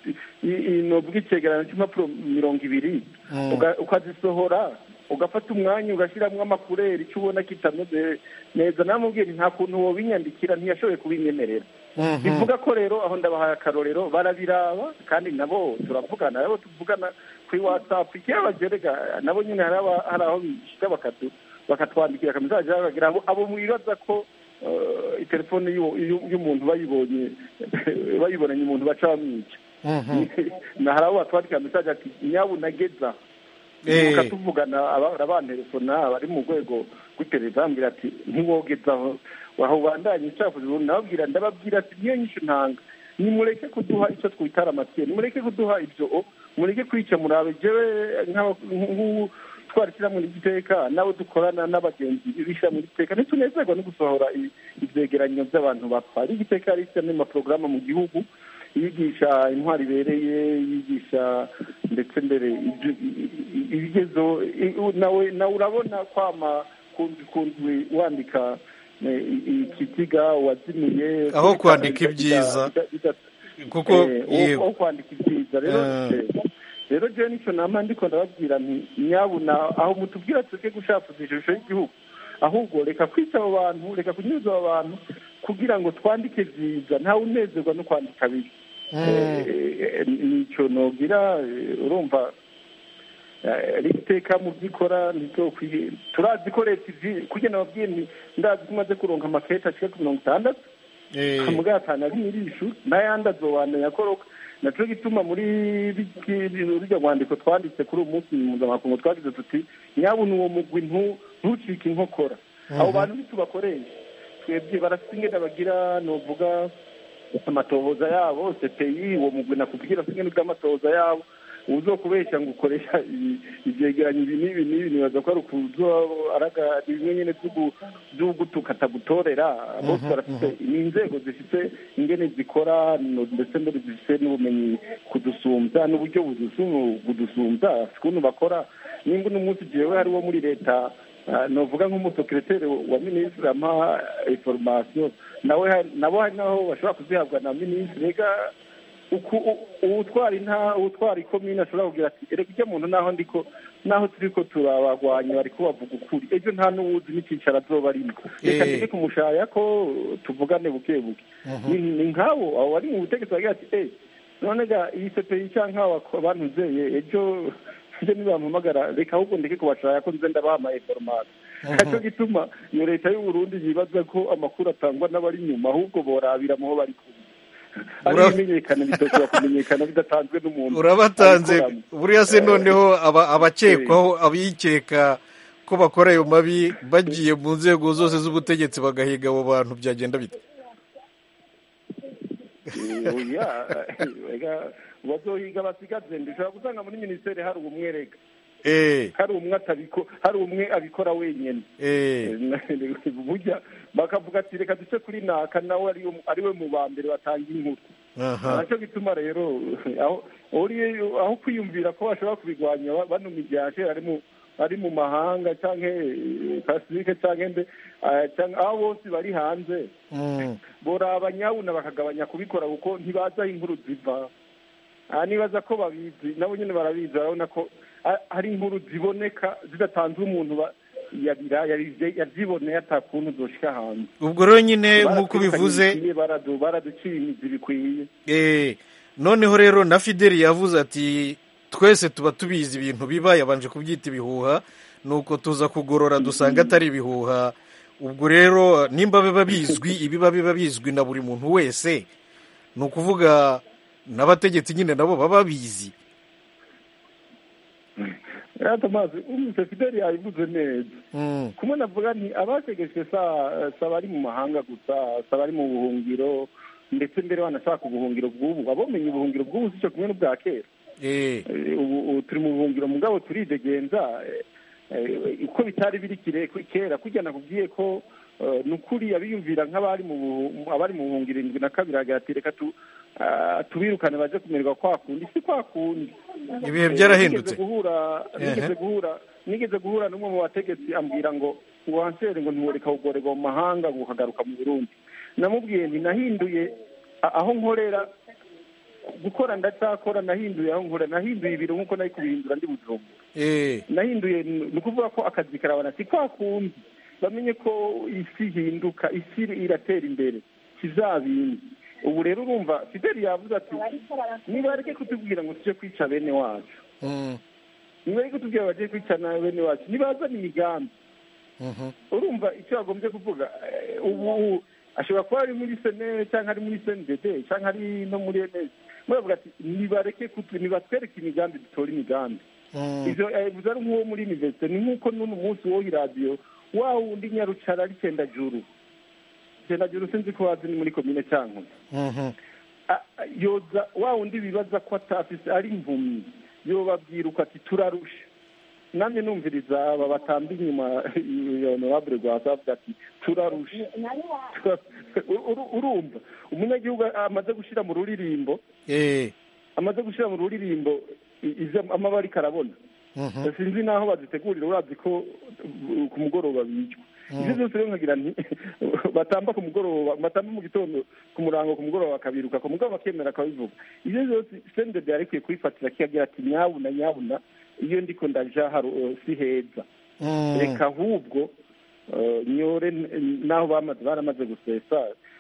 i- i- novuga icyegeranyo cy'impapuro mirongo ibiri Mm. uga- ukazisohora ugafata umwanya ugashyiramo amakureri icyo ubona kitameze neza namubwiye nti nta kuntu wobinyandikira ntiyashoboye kubinyemerera Mhm. bivuga ko rero aho ndabahaye akarorero barabiraba kandi nabo turavugana nabo tuvugana kuri watsapu ikibabagerega nabo nyine hari aba- hari aho bishyika bakatu bakatwandikira akamisaje bakagira abo abo mwibaza ko eh, itelefone y'uwo- y'u- y'umuntu bayibonye bayibonanye umuntu baca bamwica Mhm. na hari abo batwandikira mesaje ati nyabu nageza Eh. mukatuvugana abahora bantelefona bari mu rwego rw'iperereza bambwira ati ntiwogezaho aho bandanye icafuza ubundi nababwira ndababwira ati niyo nyinshi ntanga nimureke kuduha icyo twitara amatiye nimureke kuduha ibyo o mureke kwica murabe jewe nk'aba- nk'u- twara ishyirahamwe ry'iteka nabo dukorana n'abagenzi b'ishyirahamwe ry'iteka ntitunezerwa no gusohora i- ivyegeranyo by'abantu bapfa ari igiteka ari ishyirahamwe amaporogaramu mu gihugu yigisha intwari ibereye yigisha ndetse mbere ibyo- i- i- ibigezo i- u- nawe nawe urabona kwama kundwi kundwi wandika eh, i- ikitiga wazimiye Aho kwandika ibyiza. bida- bida- kuko eh, aho- yego aho kwandika ibyiza rero Eh. eh, rero jewe nicyo nama ndiko ndababwira nti nyabuna aho mutubwira tureke gushafuza ishusho y'igihugu ahubwo reka kwica abo bantu reka kunyuza abo bantu kugira ngo twandike byiza ntawe unezerwa no kwandika bibi Mm. Eh, nicyo nogira eh, urumva eh, riteka mu byikora ntizokwiye turazi ko leta izi kugira ngo ababwiye nti ndazi ko umaze kuronka amakete ashika ku mirongo itandatu Eh, muga atanu ari mirishu n'ayandi azowandanya akoroka naco gituma muri biki- rurya rwandiko twanditse kuri uwo munsi mpuzamakungu twagize tuti nyabuna uwo mugwi ntu- ntucike inkokora abo bantu ntitubakoresha twebwe barafite ingene bagira novuga amatohoza yabo cpi uwo mugwi nakubwira afite ingene bw'amatohoza yabo uzokubeshya ngo ukoresha ibi- ivyegeranyo ibi n'ibi n'ibi nibaza ko ari ukuzo araga bimwe nyene vy'ugu- vy'ugutuka atagutorera bose barafite ni inzego zifite ingene zikora no- ndetse mbere zifite n'ubumenyi kudusumbya n'uburyo budusu- budusumbya ukuntu bakora nimba uno munsi jewe hariwo muri leta ah, novuga nk'umusekereteri wa minisitiri ampa information nawe hari- nabo hari naho bashobora kuzihabwa na minisitiri rega uku u- uwutwara inta uwutwara ikomine ashobora kugira ati erega ujya muntu naho ndiko naho turi ko turabagwanya bari kubavuga ukuri ejo nta n'uwuzi n'icyicaro azoba arimo reka Eh. tujye kumushaya ko tuvugane buke buke ni ni nk'abo abo bari mu butegetsi bagira ati eh none ga iyi sepeyi cyangwa nk'aba bantuzeye ejo ejo nibampamagara reka ahubwo ndeke kubashaya ko nze ndabaha ama information nacyo gituma iyo leta y'u Burundi yibaza ko amakuru atangwa n'abari inyuma ahubwo borabira mu ho bari kumwe ari Ura- ibimenyekana bidashobora kumenyekana bidatanzwe n'umuntu urabatanze abikoramo. buriya se noneho aba- abakekwaho abikeka ko bakora ayo mabi bagiye mu nzego zose z'ubutegetsi bagahiga abo bantu byagenda bite Eh, oya ega bazohiga basigaze ndishobora gusanga muri minisiteri hari umwereka eh hari umwe atabiko hari umwe abikora wenyine eh burya bakavuga ati reka duce kuri naka nawe ari ariwe mu ba mbere batanga inkuru aha nacyo gituma rero aho uri aho kwiyumvira ko bashobora kubigwanya ba- bano mijyashe ari mu ari mu mahanga cyangwa pasifike cyangwa mbe eh, cyangwa aho bose bari hanze Mm. boraba nyabuna bakagabanya kubikora kuko ntibazi aho inkuru ziva aha nibaza ko babizi nabo nyine barabizi barabona ko ah, hari inkuru ziboneka zidatanze umuntu ba- yabira yabize- yabyiboneye atakuntu zoshika hanze ubwo rero nyine nk'uko Baratwirukanye bivuze bikwiye, baradu- baraduciye imizi bikwiye eh noneho rero na fideli yavuze ati twese tuba tubizi ibintu biba yabanje kubyita ibihuha nuko tuza kugorora dusanga atari ibihuha ubwo rero nimba biba bizwi ibiba biba bizwi na buri muntu wese ni ukuvuga n'abategetsi nyine nabo baba babizi rero tomazi umvise fideli yabivuze neza Mm. kumwe navuga nti abategetswe sa sa bari mu mahanga gusa sa bari mu buhungiro ndetse mbere wanashaka ubuhungiro bw'ubu abamenye ubuhungiro bw'ubu si cyo kumwe n'ubwa kera eh Eh, ubu ubu turi mu buhungiro mugabo turidegenza eh, eh, uko bitari biri kire- kera kujya nakubwiye ko eh, ni ukuri abiyumvira nk'abari mu buhu- abari mu buhungiro indwi na kabiri hagati ati reka tu ah, tubirukane baje kumererwa kwa kundi si kwa kundi ibihe byarahindutse nigeze guhura nigeze Ehe. guhura nigeze guhura n'umwe mu bategetsi ambwira ngo ngo wansere ngo ntiworeka kugorerwa mu mahanga ngo ukagaruka mu burundi namubwiye nti nahinduye a- aho nkorera gukora ndacyakora nahinduye aho nkorera nahinduye ibiro nk'uko nari kubihindura ndi bujumbura eh nahinduye ni ukuvuga ko akazi karabana si kwa kundi bamenye ko isi ihinduka isi iratera imbere kizabindi ubu rero urumva fideli yavuze ati nibareke kutubwira ngo tujye kwica bene wacu Mm. nibareke kutubwira bagiye kwica na bene wacu nibazane imigambi Mhm. urumva icyo yagombye kuvuga eh, ubu ashobora kuba ari muri senere cyangwa ari muri senidede cyangwa ari no muri enesi muravuga ati nibareke kutu nibatwereke imigambi dutore imigambi Mm. ivyo bivuze ari nk'uwo muri universite ni nk'uko n'uno munsi wo iradiyo wa wundi nyarucara ari cendajuru cendajuru sinzi ko wazi ni muri komine cyankuzo Mhm. a- a- yoza wa wundi bibaza ko atafise ari impumyi yobabwira uko ati turarusha namwe numviriza aba batamba inyuma ya honorable rwasa avuga ati turarusha Uru- urumva umunyagihugu amaze gushyira mu ruririmbo eh amaze gushyira mu ruririmbo i- ivyo amaba ariko arabona Mhm. sinzi n'aho bazitegurira urazi ko uh, ku mugoroba bicwa ibyo byose rero nkagira nti batamba ku mugoroba batamba mu gitondo ku murango ku mugoroba bakabiruka ku mugoroba bakemera akabivuga ibyo byose sendede yari ikwiye kubifatira kikagira ati nyabuna nyabuna iyo ndiko ndaja haru uh, si heza Mm. reka ahubwo uh, nyore n- naho bamaze baramaze gusesa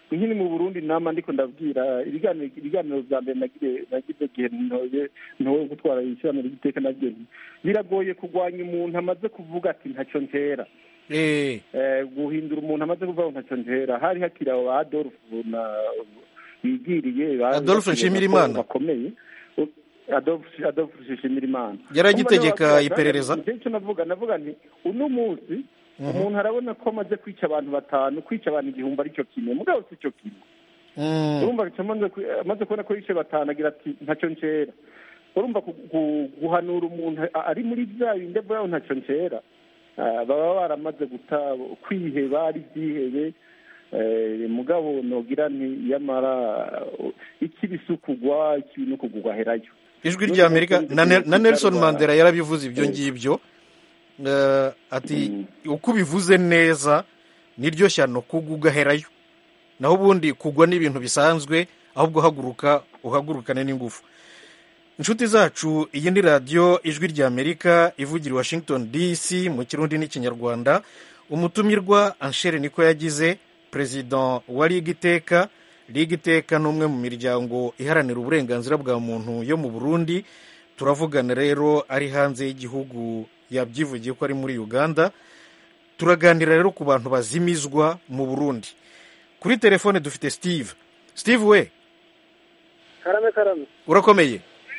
nkiri mu burundi nama ndiko ndabwira ibiganiro ibiganiro bya mbere nagire nagize igihe ntoye ntoye gutwara ishyirahamwe ry'iteka nagiye nti, biragoye kurwanya umuntu amaze kuvuga ati ntacyo ntera Eh, Eh, guhindura umuntu amaze kuvuga ngo ntacyo ntera hari hakiri abo ba adolphe na bigiriye ba- Adolphe Nshimirimana. bakomeye adolphe adolphe nshimirimana Yari agitegeka Umva rero iperereza? Njye icyo navuga navuga nti uno munsi umuntu arabona ko amaze kwica abantu batanu kwica abantu igihumbi aricyo kimwe mugabo si cyo kimwe mm, urumva amaze ku- amaze kubona ko yishe batanu agira ati ntacyo ncera urumva ku- ku- guhanura umuntu a- ari muri bya bindi avuga ngo ntacyo ncera ah, baba baramaze guta kwiheba ari byihebe eh, mugabo nogira nti yamara ikibi si ukugwa ikibi ni ukugwa herayo ijwi rya amerika na Ne- na nelson mandela yarabivuze ibyo ngibyo Eh, ati uko ubivuze neza niryo shyano kugwa ugaherayo naho ubundi kugwa ni ibintu bisanzwe ahubwo haguruka uhagurukane n'ingufu inshuti zacu iyi ni radiyo ijwi rya amerika ivugira i washington dc mu kirundi n'ikinyarwanda umutumirwa anshere niko yagize perezida wa liga iteka liga iteka ni umwe mu miryango iharanira uburenganzira bwa muntu yo mu burundi turavugana rero ari hanze y'igihugu yabyivugiye ko ari muri uganda turaganira rero ku bantu bazimizwa mu burundi kuri telefone dufite steve steve we karame karame urakomeye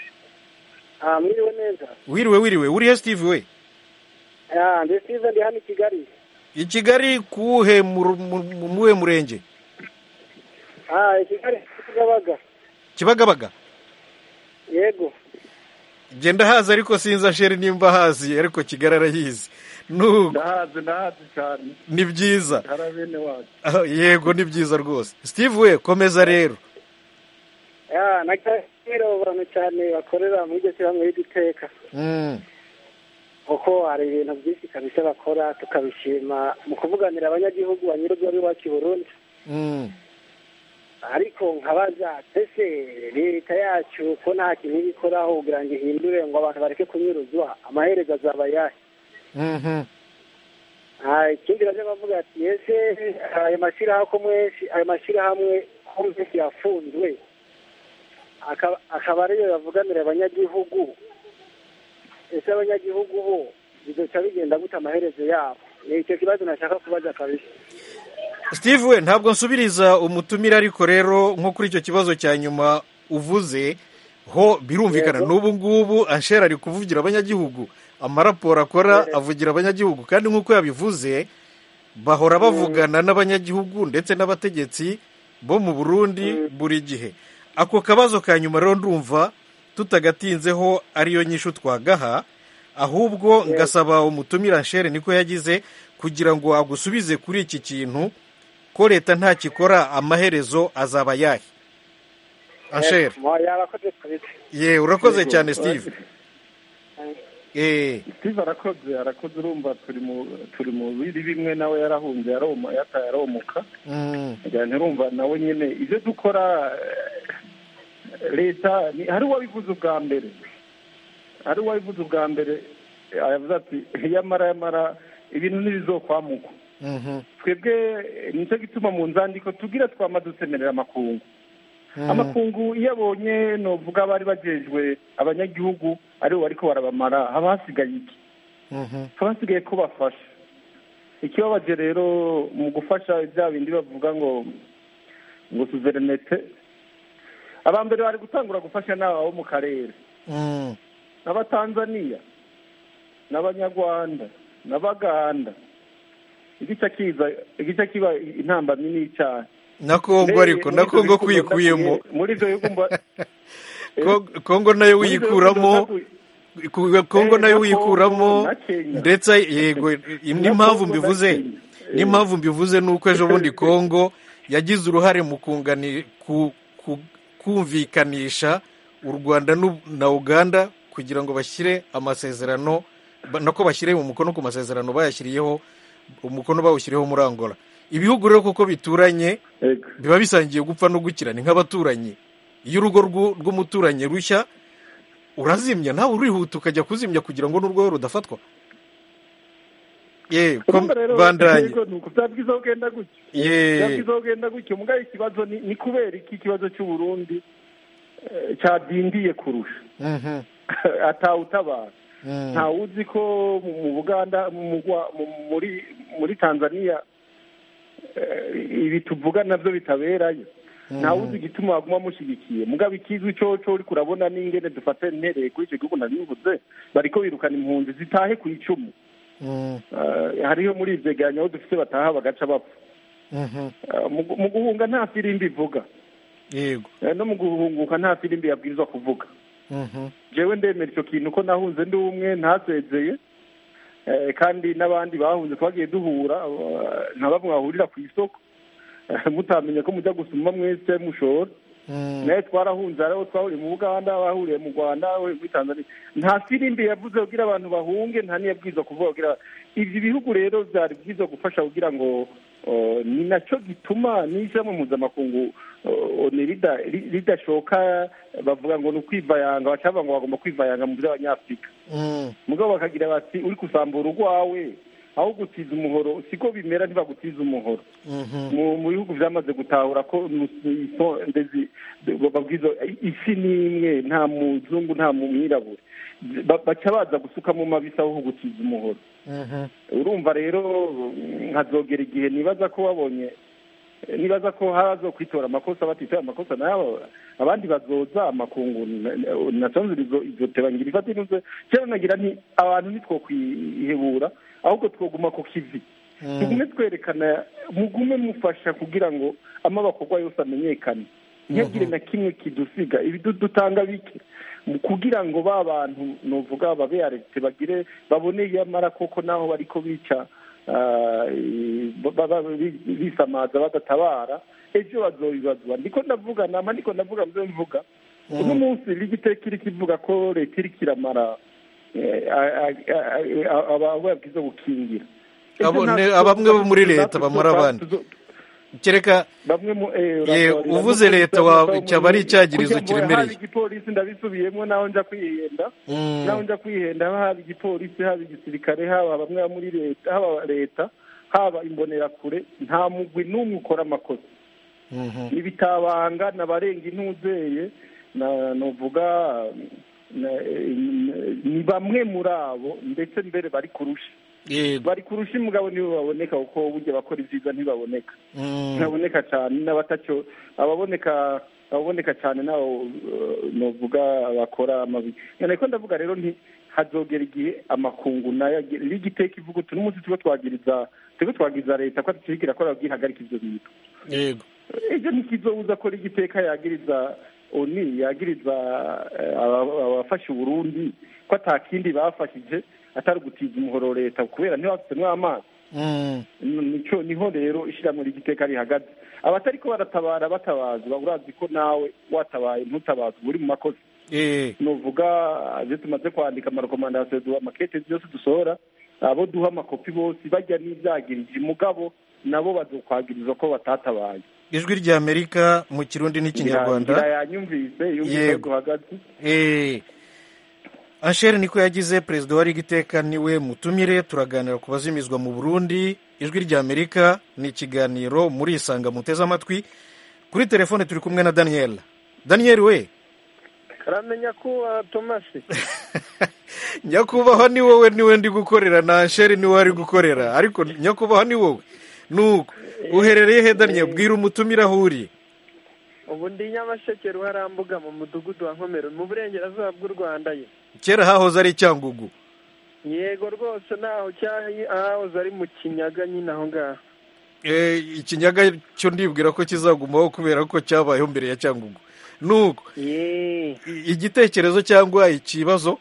ah mwiriwe neza wiriwe wiriwe urihe steve we ah ndi Steve ndi hano i Kigali i kigali kuwuhe mu- mu- mu muhe murenge ah i Kigali Kigabaga kibagabaga yego genda hazi ariko sinzi asheri nimba hazi ariko kigali arayizi nuko ndahazi ndahazi cyane ni byiza hari bene wacu Ah, yego ni byiza rwose steve we komeza rero ah nakira abantu cyane bakorera muri iryo shyirahamwe ry'iteka Mm, kuko hari ibintu byinshi kabisa bakora tukabishima mu kuvuganira abanyagihugu banyurwa b'iwacu i Burundi mm. ariko nkabaza ese leta yacu ko nta kintu iba ikoraho kugira ngo ihindure ngo abantu bareke kunyuruzwa amaherezo azaba ayahe Mhm. Ah, ikindi bajya bavuga ati ese ayo mashyirahamwe ko menshi ayo mashyirahamwe ko menshi yafunzwe akaba akaba ariyo yavuganira abanyagihugu ese abanyagihugu bo bizoca bigenda gute amaherezo yabo ni icyo kibazo nashaka kubaza kabisa steve we ntabwo nsubiriza umutumire ariko rero nko kuri icyo kibazo cya nyuma uvuze ho birumvikana Yego. n'ubu ngubu ansheri ari kuvugira abanyagihugu amaraporo akora avugira abanyagihugu kandi nk'uko yabivuze bahora bavugana n'abanyagihugu ndetse n'abategetsi bo mu burundi buri gihe ako kabazo ka nyuma rero ndumva tutagatinzeho ariyo nyishu twagaha ahubwo ngasaba umutumira anshere niko yagize kugira ngo agusubize kuri iki kintu ko leta ntakikora amaherezo azaba yahe anshere Mo- yabakoze kabisa ye urakoze Yego. cyane steve eh steve arakoze arakoze urumva turi mu turi mu biri bimwe nawe yarahunze yaroma yataye aromuka mm, njyana urumva nawe nyine ibyo dukora eh, leta ni- hari uwabivuze ubwa mbere hari uwabivuze ubwa mbere eh, aravuze ati yamara yamara ibintu ntibizokwamuka mhm, twebwe eh, nicyo gituma mu nzandiko tugira twama dusemerera amakungu mhm, amakungu iyo abonye novuga bari bajejwe abanyagihugu aribo bariko barabamara haba hasigaye iki mhm, haba hasigaye ko bafasha ikibabaje rero mu gufasha bya bindi bavuga ngo ngo suverinete abambere bari gutangura gufasha n'aba bo mu karere mm, n'abatanzaniya n'abanyarwanda n'abaganda igice kiza igice kiba intambamyi n'icyaha na kongo ariko na kongo kwikuyemo muri ibyo bihugu mba- Ko- kongo nayo muri ibyo bihugu wiyikuramo ndavuga- ku- kongo Eh, nayo na wiyikuramo Congo, na Kenya. ndetse yego n'impamvu Congo na mbivuze Kenya. n'impamvu mbivuze ni uko ejo bundi kongo yagize uruhare mu kungani ku- ku- kumvikanisha u rwanda n'u- na uganda kugira ngo bashyire amasezerano ba- nako bashyire umukono ku masezerano bayashyiriyeho umukono bawushyiriyeho muri angola ibihugu rero kuko bituranye Yego. biba bisangiye gupfa no gukira ni nk'abaturanyi iyo urugo rw'u- rw'umuturanyi rushya urazimya nawe urihuta ukajya kuzimya kugira ngo n'urwo rudafatwa ye urumva rero bandanye yego ni uko byaba byiza kugenda gutyo ye byaba byiza kugenda gutyo mugabo ikibazo ni ni kubera iki ikibazo cy'uburundi eh, cyadindiye kurusha Mhm. atawutabara Mm. ntawe uzi ko mu mu buganda mu Rwa- mu- muri muri tanzania eh, ibi tuvuga nabyo bitaberayo ntawe uzi igituma waguma mushyigikiye mugabo ikizwi coco uriko urabona n'ingene dufata intereye kuri icyo gihugu nabivuze bariko birukana impunzi zitahe ku icumu Mm. Eh, hariho muri ivyegeranyo aho dufite bataha bagaca bapfa Mhm. Eh, mu gu- mu guhunga nta firimbi ivuga yego Eh, no mu guhunguka nta firimbi yabwirizwa kuvuga Mhm. jewe ndemera icyo kintu ko nahunze ndi umwe ntasezeye Eh, kandi n'abandi bahunze twagiye duhura eh, nka bamwe bahurira ku isoko Eh, mutamenye ko mujya gusuma mwese mushora Mm. nawe twarahunze hariho twahuriye mu buganda bahuriye mu rwanda bahuriye muri tanzania nta firimbi yavuze kugira abantu bahunge nta niyabwirizwa kuvuga kugira ibyo bihugu rero byari byiza gufasha kugira ngo uh, ni nacyo gituma n'ijambo mpuzamakungu uh, ni rida- ri- ridashoka bavuga ngo ni ukwivayanga baca bavuga ngo bagomba kwivayanga mu by'abanyafurika Mm. mugabo bakagira bati uri kusambura urwawe aho gutiza umuhoro siko bimera ntibagutiza umuhoro Mhm. mu mu bihugu byamaze gutahura ko nu- iso- ndezi- babwiza isi ni imwe nta muzungu nta mwirabure Ba- baca baza gusuka mu mabisi aho gutiza umuhoro Mhm. urumva rero nkazogera igihe nibaza ko wabonye nibaza ko hazo kwitora amakosa batitora amakosa nayo abandi bazoza amakungu nasanze izo tebangira ifata inuze cyane nagira nti abantu nitwo kwihebura ahubwo twoguma ku kivi tugume twerekana mugume mufasha kugira ngo amabakorwa yose amenyekane ntihagire na kimwe kidusiga ibi dutanga bike kugira ngo ba bantu nuvuga babe yaretse bagire baboneye amara koko naho bariko bica bisamaza badatabara ejo bazobibazwa ndiko ndavuga nama ndiko ndavuga mvyo mvuga uno munsi rigiteka iri kivuga ko leta iriko iramara abo yabwiza gukingira bamwe bo muri leta bamara abandi kereka uvuze leta cyaba ari icyagirizo kiremereye haba igipolisi ndabisubiyemo naho nja kwihenda naho nja kwihenda haba igipolisi haba igisirikare haba bamwe muri leta haba leta haba imbonerakure nta mugwi n'umwe ukora amakosa ibitabanga n'abarenga intuzeye nuvuga ni bamwe muri abo ndetse mbere bari kurusha bari kurusha umugabo nibo baboneka kuko burya bakora ibyiza ntibaboneka ntibaboneka cyane n'abatacyo ababoneka ababoneka cyane nabo nuvuga bakora amabi ko ndavuga rero nti hazogera igihe amakungu nayo rigiteka ivuga utu n'umunsi tuba twagiriza tuba twagiriza leta ko tukirikira ko bwihagarika ibyo bintu yego ejo ntikizobuza ko rigiteka yagiriza oni yagiriza abafashe uburundi ko atakindi bafashije atari gutiza umuhoro leta kubera ntibafite amazi nico niho rero ishyirahamwe ry'igiteka rihagaze abatari ko baratabara batabaza urazi ko nawe watabaye ntutabaze uba uri mu makosa nuvuga ibyo tumaze kwandika amarekomandasiyo amakete byose dusohora abo duha amakopi bose bajya n'ibyagirije mugabo nabo bazokwagiriza ko batatabaye ijwi ry'amerika mu kirundi n'ikinyarwanda yanyumvise yumvise duhagaze Anshere niko yagize perezida wa rigiteka niwe mutumire turaganira ku bazimizwa mu burundi ijwi ry'amerika ni ikiganiro muri isanga muteze amatwi kuri telefone turi kumwe na daniel daniel we karamenya ko tomasi nyakubahwa ni wowe niwe ndi gukorera na Anshere niwe ari gukorera ariko nyakubahwa ni wowe nuko uherereye he daniel bwira umutumire aho uri ubu ndi nyamasheke ruharambuga mu mudugudu wa nkomero mu burengerazuba bw'u rwanda ye kera hahoze ari icyangugu yego rwose naho hahoze ari mu kinyaga nyine aho ngaho ikinyaga cyo ndibwira ko kizagumaho kubera ko cyabayeho mbere ya cyangugu nuko igitekerezo cyangwa ikibazo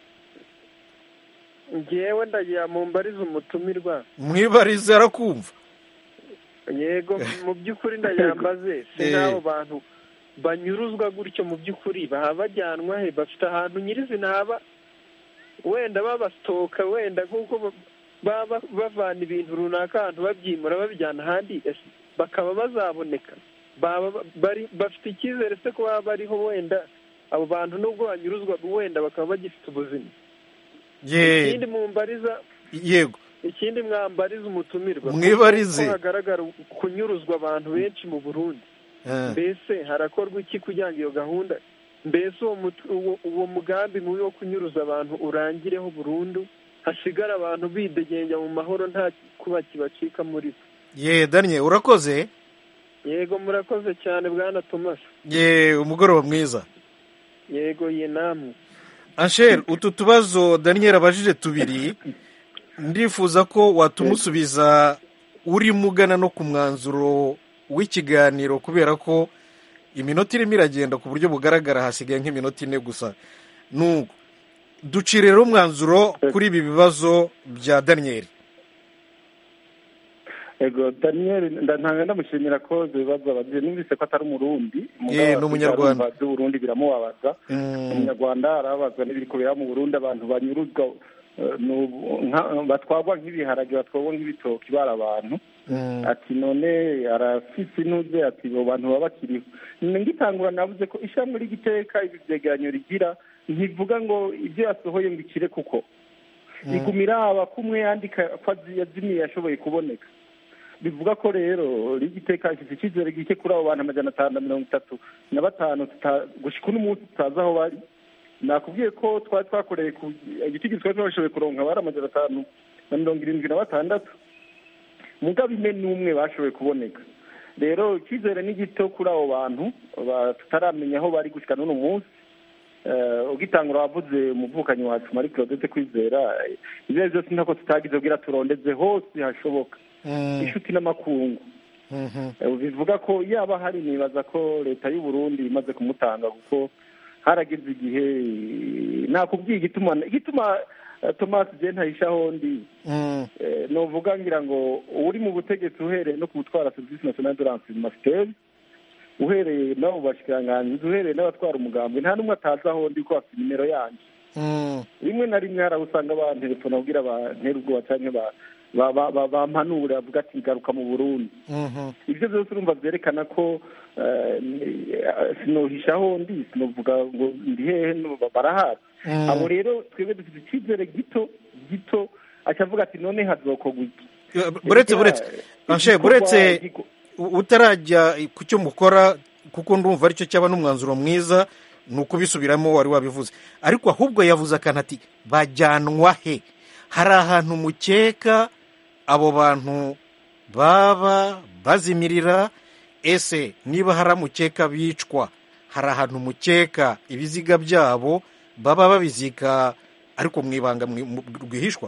ngewe ndagira mu mbarize umutumirwa mwibarize arakumva yego mu by'ukuri ndayambaze si n'abo bantu banyuruzwa gutyo mu by'ukuri baba bajyanwa he bafite ahantu nyirizina haba wenda babasitoka wenda nk'uko baba bavana ibintu runaka ahantu babyimura babijyana ahandi bakaba bazaboneka bafite icyizere se ko baba bariho wenda abo bantu nubwo banyuruzwa wenda bakaba bagifite ubuzima ikindi mu mbariza yego ikindi mwambariza umutumirwa Mwibarize. ko hagaragara kunyuruzwa abantu benshi mu burundi Eh, mbese harakorwa iki kugira ngo iyo gahunda mbese uwo mut- uwo- uwo mugambi mubi wo kunyuruza abantu urangireho burundu hasigara abantu bidegenya mu mahoro nta kuba kibacika muri bo ye daniel urakoze yego murakoze cyane bwana thomas ye umugoroba mwiza yego ye namwe ansher utu tubazo daniel abajije tubiri ndifuza ko watumusubiza urimo ugana no ku mwanzuro w'ikiganiro kubera ko iminota irimo iragenda ku buryo bugaragara hasigaye nk'iminota ine gusa nuko ducire rero umwanzuro kuri ibi bibazo bya daniel ego daniel ndantanga ndamushimira ko ibyo bibazo abagiye numvise ko atari umurundi Ye, ni umunyarwanda. by'uburundi biramubabaza Mm, umunyarwanda arabazwa n'ibiri kubera mu burundi abantu banyuruzwa eh, n'ubu- nka- batwarwa nk'ibiharage batwarwa nk'ibitoki bari abantu mm, ati none arafise intuze ati abo bantu baba bakiriho ngitangura navuze ko ishyamba ry'igiteka ibi byegeranyo rigira ntivuga ngo ibyo yasohoye ngo ikire kuko igumira aba kumwe yandika ko azi- yazimiye yashoboye kuboneka bivuga ko rero rigiteka ifite icyizere gike kuri abo bantu amajana atanu na mirongo itatu na batanu tuta- gushika uno munsi tutazi aho bari nakubwiye ko twari twakoreye ku igiti twari twashoboye kuronka bari amajana atanu na mirongo irindwi na batandatu mugabo ine n'umwe bashoboye kuboneka rero icyizere ni gito kuri abo bantu ba- tutaramenya aho bari gushika n'uno munsi Eh, ugitangura wavuze umuvukanyi wacu marie claudette kwizera eh, ibyo ari byo byose ntako tutagize kugira turondeze hose hashoboka mm, inshuti n'amakungu mhm. Eh, bivuga ko yaba hari nibaza ko leta y'u Burundi imaze kumutanga kuko harageze igihe eh, nakubwiye igituma igituma eh, Thomas je ntahishaho ndi Mm, Eh, novuga ngira ngo uri mu butegetsi uhereye no ku gutwara serivisi nationale de renseignement uhereye n'abo bashikiranganji uhereye n'abatwara umugambi nta n'umwe atazi aho ndi ko afite nimero yanjye mm, rimwe na rimwe hari aho usanga bantelefona kugira bantere ubwoba canke ba- ba- ba- ba- bampanure bavuga ati garuka mu burundi mhm. ibyo byose urumva byerekana ko eh, ni- eh, sinohisha aho ndi sinovuga ngo ndi hehe no- barahari Mm. abo rero twebwe dufite icyizere gito gito acavuga ati none hazokorwa iki buretse buretse anshe buretse u- utarajya ku cyo mukora kuko ndumva aricyo cyaba n'umwanzuro mwiza ni ukubisubiramo wari wabivuze ariko ahubwo yavuze akantu ati bajyanwa he hari ahantu mukeka abo bantu baba bazimirira ese niba hari amukeka bicwa hari ahantu mukeka ibiziga byabo baba babizika ariko mu ibanga mwi- mu- rwihishwa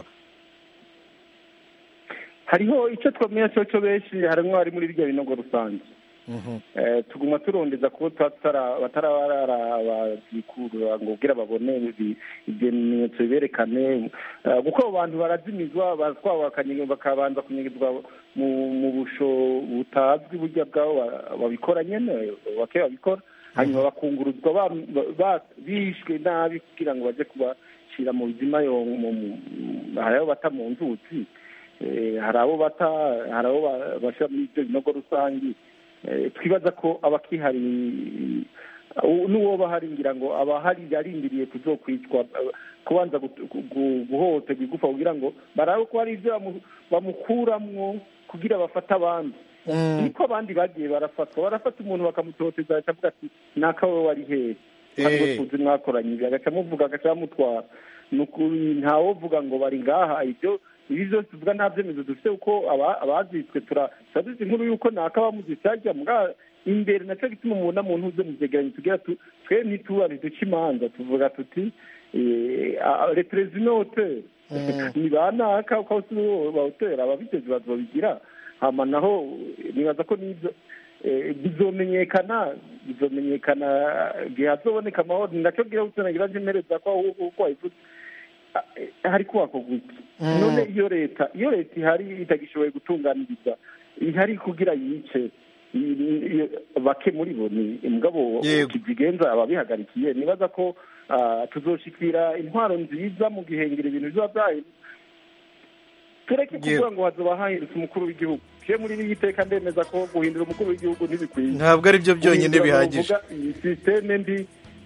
hariho icyo twamenya cyo cyo benshi harimo abari muri birya binogo rusange Mhm. Eh, tuguma turondeza kuko tuba tutara- batarabazikurura ngo ubwira babone ibi- ibimenyetso biberekane Eh, kuko abo bantu barazimizwa baratwawe bakanye- bakabanza kunyegezwa mu mu busho butazwi burya bwabo ba- babikora nyene bake babikora hanyuma bakunguruzwa ba- ba- bishwe nabi kugira ngo baje kubashyira mu bizima yo mu- mu- hari abo bata mu nzuzi Eh, hari abo bata hari abo ba- bashyira muri ibyo binogo rusange Eh, twibaza ko abakihari uh, n'uwo bahari ngira ngo abahari yarindiriye kuzokwicwa uh, kubanza gut- gu- gu- guhohoterwa igufa kugira ngo barabe ko hari ibyo bamu- bamukuramwo kugira bafate abandi Mm. niko abandi bagiye barafatwa barafata umuntu bakamutoteza akavuga ati naka we wari hehe ntabwo Eh. tuzi mwakoranye ibi agaca amuvuga agaca amutwara ni ukuri ntawovuga ngo bari ngaha ibyo ibi byose tuvuga nta byemezo dufite kuko aba- abazitswe tura tuba duzi inkuru y'uko naka bamuzitse hajya mbwa imbere nacyo gituma umubona muntu uze mu byegeranyo tugira tu twe ntituba ntiduce imanza tuvuga tuti reperezinote ni ba naka uko bawutera ababitezi bazobigira hama naho nibaza ko n'ibyo eh, bizomenyekana bizomenyekana igihe hazoboneka amahoro ni nacyo bwira gutunagira njemereza ko ahubwo uko wabivuze ah, eh, hari kubakorwa iki Mm. none iyo leta iyo leta ihari itagishoboye gutunganiriza ihari kugira yice i- i- bake muri bo ni mugabo Yego. kizigenza ababihagarikiye nibaza ko ah, tuzoshikira intwaro nziza mu gihengera ibintu biba byahinduka tureke Yego. kuvuga ngo hazoba hahindutse umukuru w'igihugu je muri iri iteka ndemeza ko guhindura umukuru w'igihugu ntibikwiye ntabwo ari byo byonyine Guhindura bihagije bavuga iyi sisiteme mbi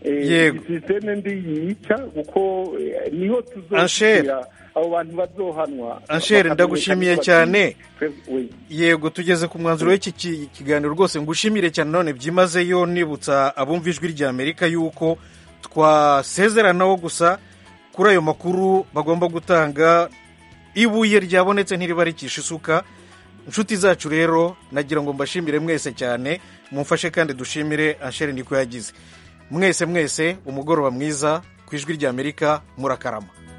Yego. sisiteme mbi yica kuko eh, niho Anshere. tuzoshyira abo bantu bazohanwa Anshere, bakamenyekana ndagushimiye bati, cyane. twebwe- we. yego tugeze ku mwanzuro w'iki ki- kiganiro rwose ngushimire cyane none byimazeyo nibutsa abumva ijwi rya amerika yuko twasezeranaho gusa kuri ayo makuru bagomba gutanga ibuye ryabonetse ntiriba rikisha isuka inshuti zacu rero nagira ngo mbashimire mwese cyane mumfashe kandi dushimire anshere niko yagize mwese mwese umugoroba mwiza ku ijwi rya amerika murakarama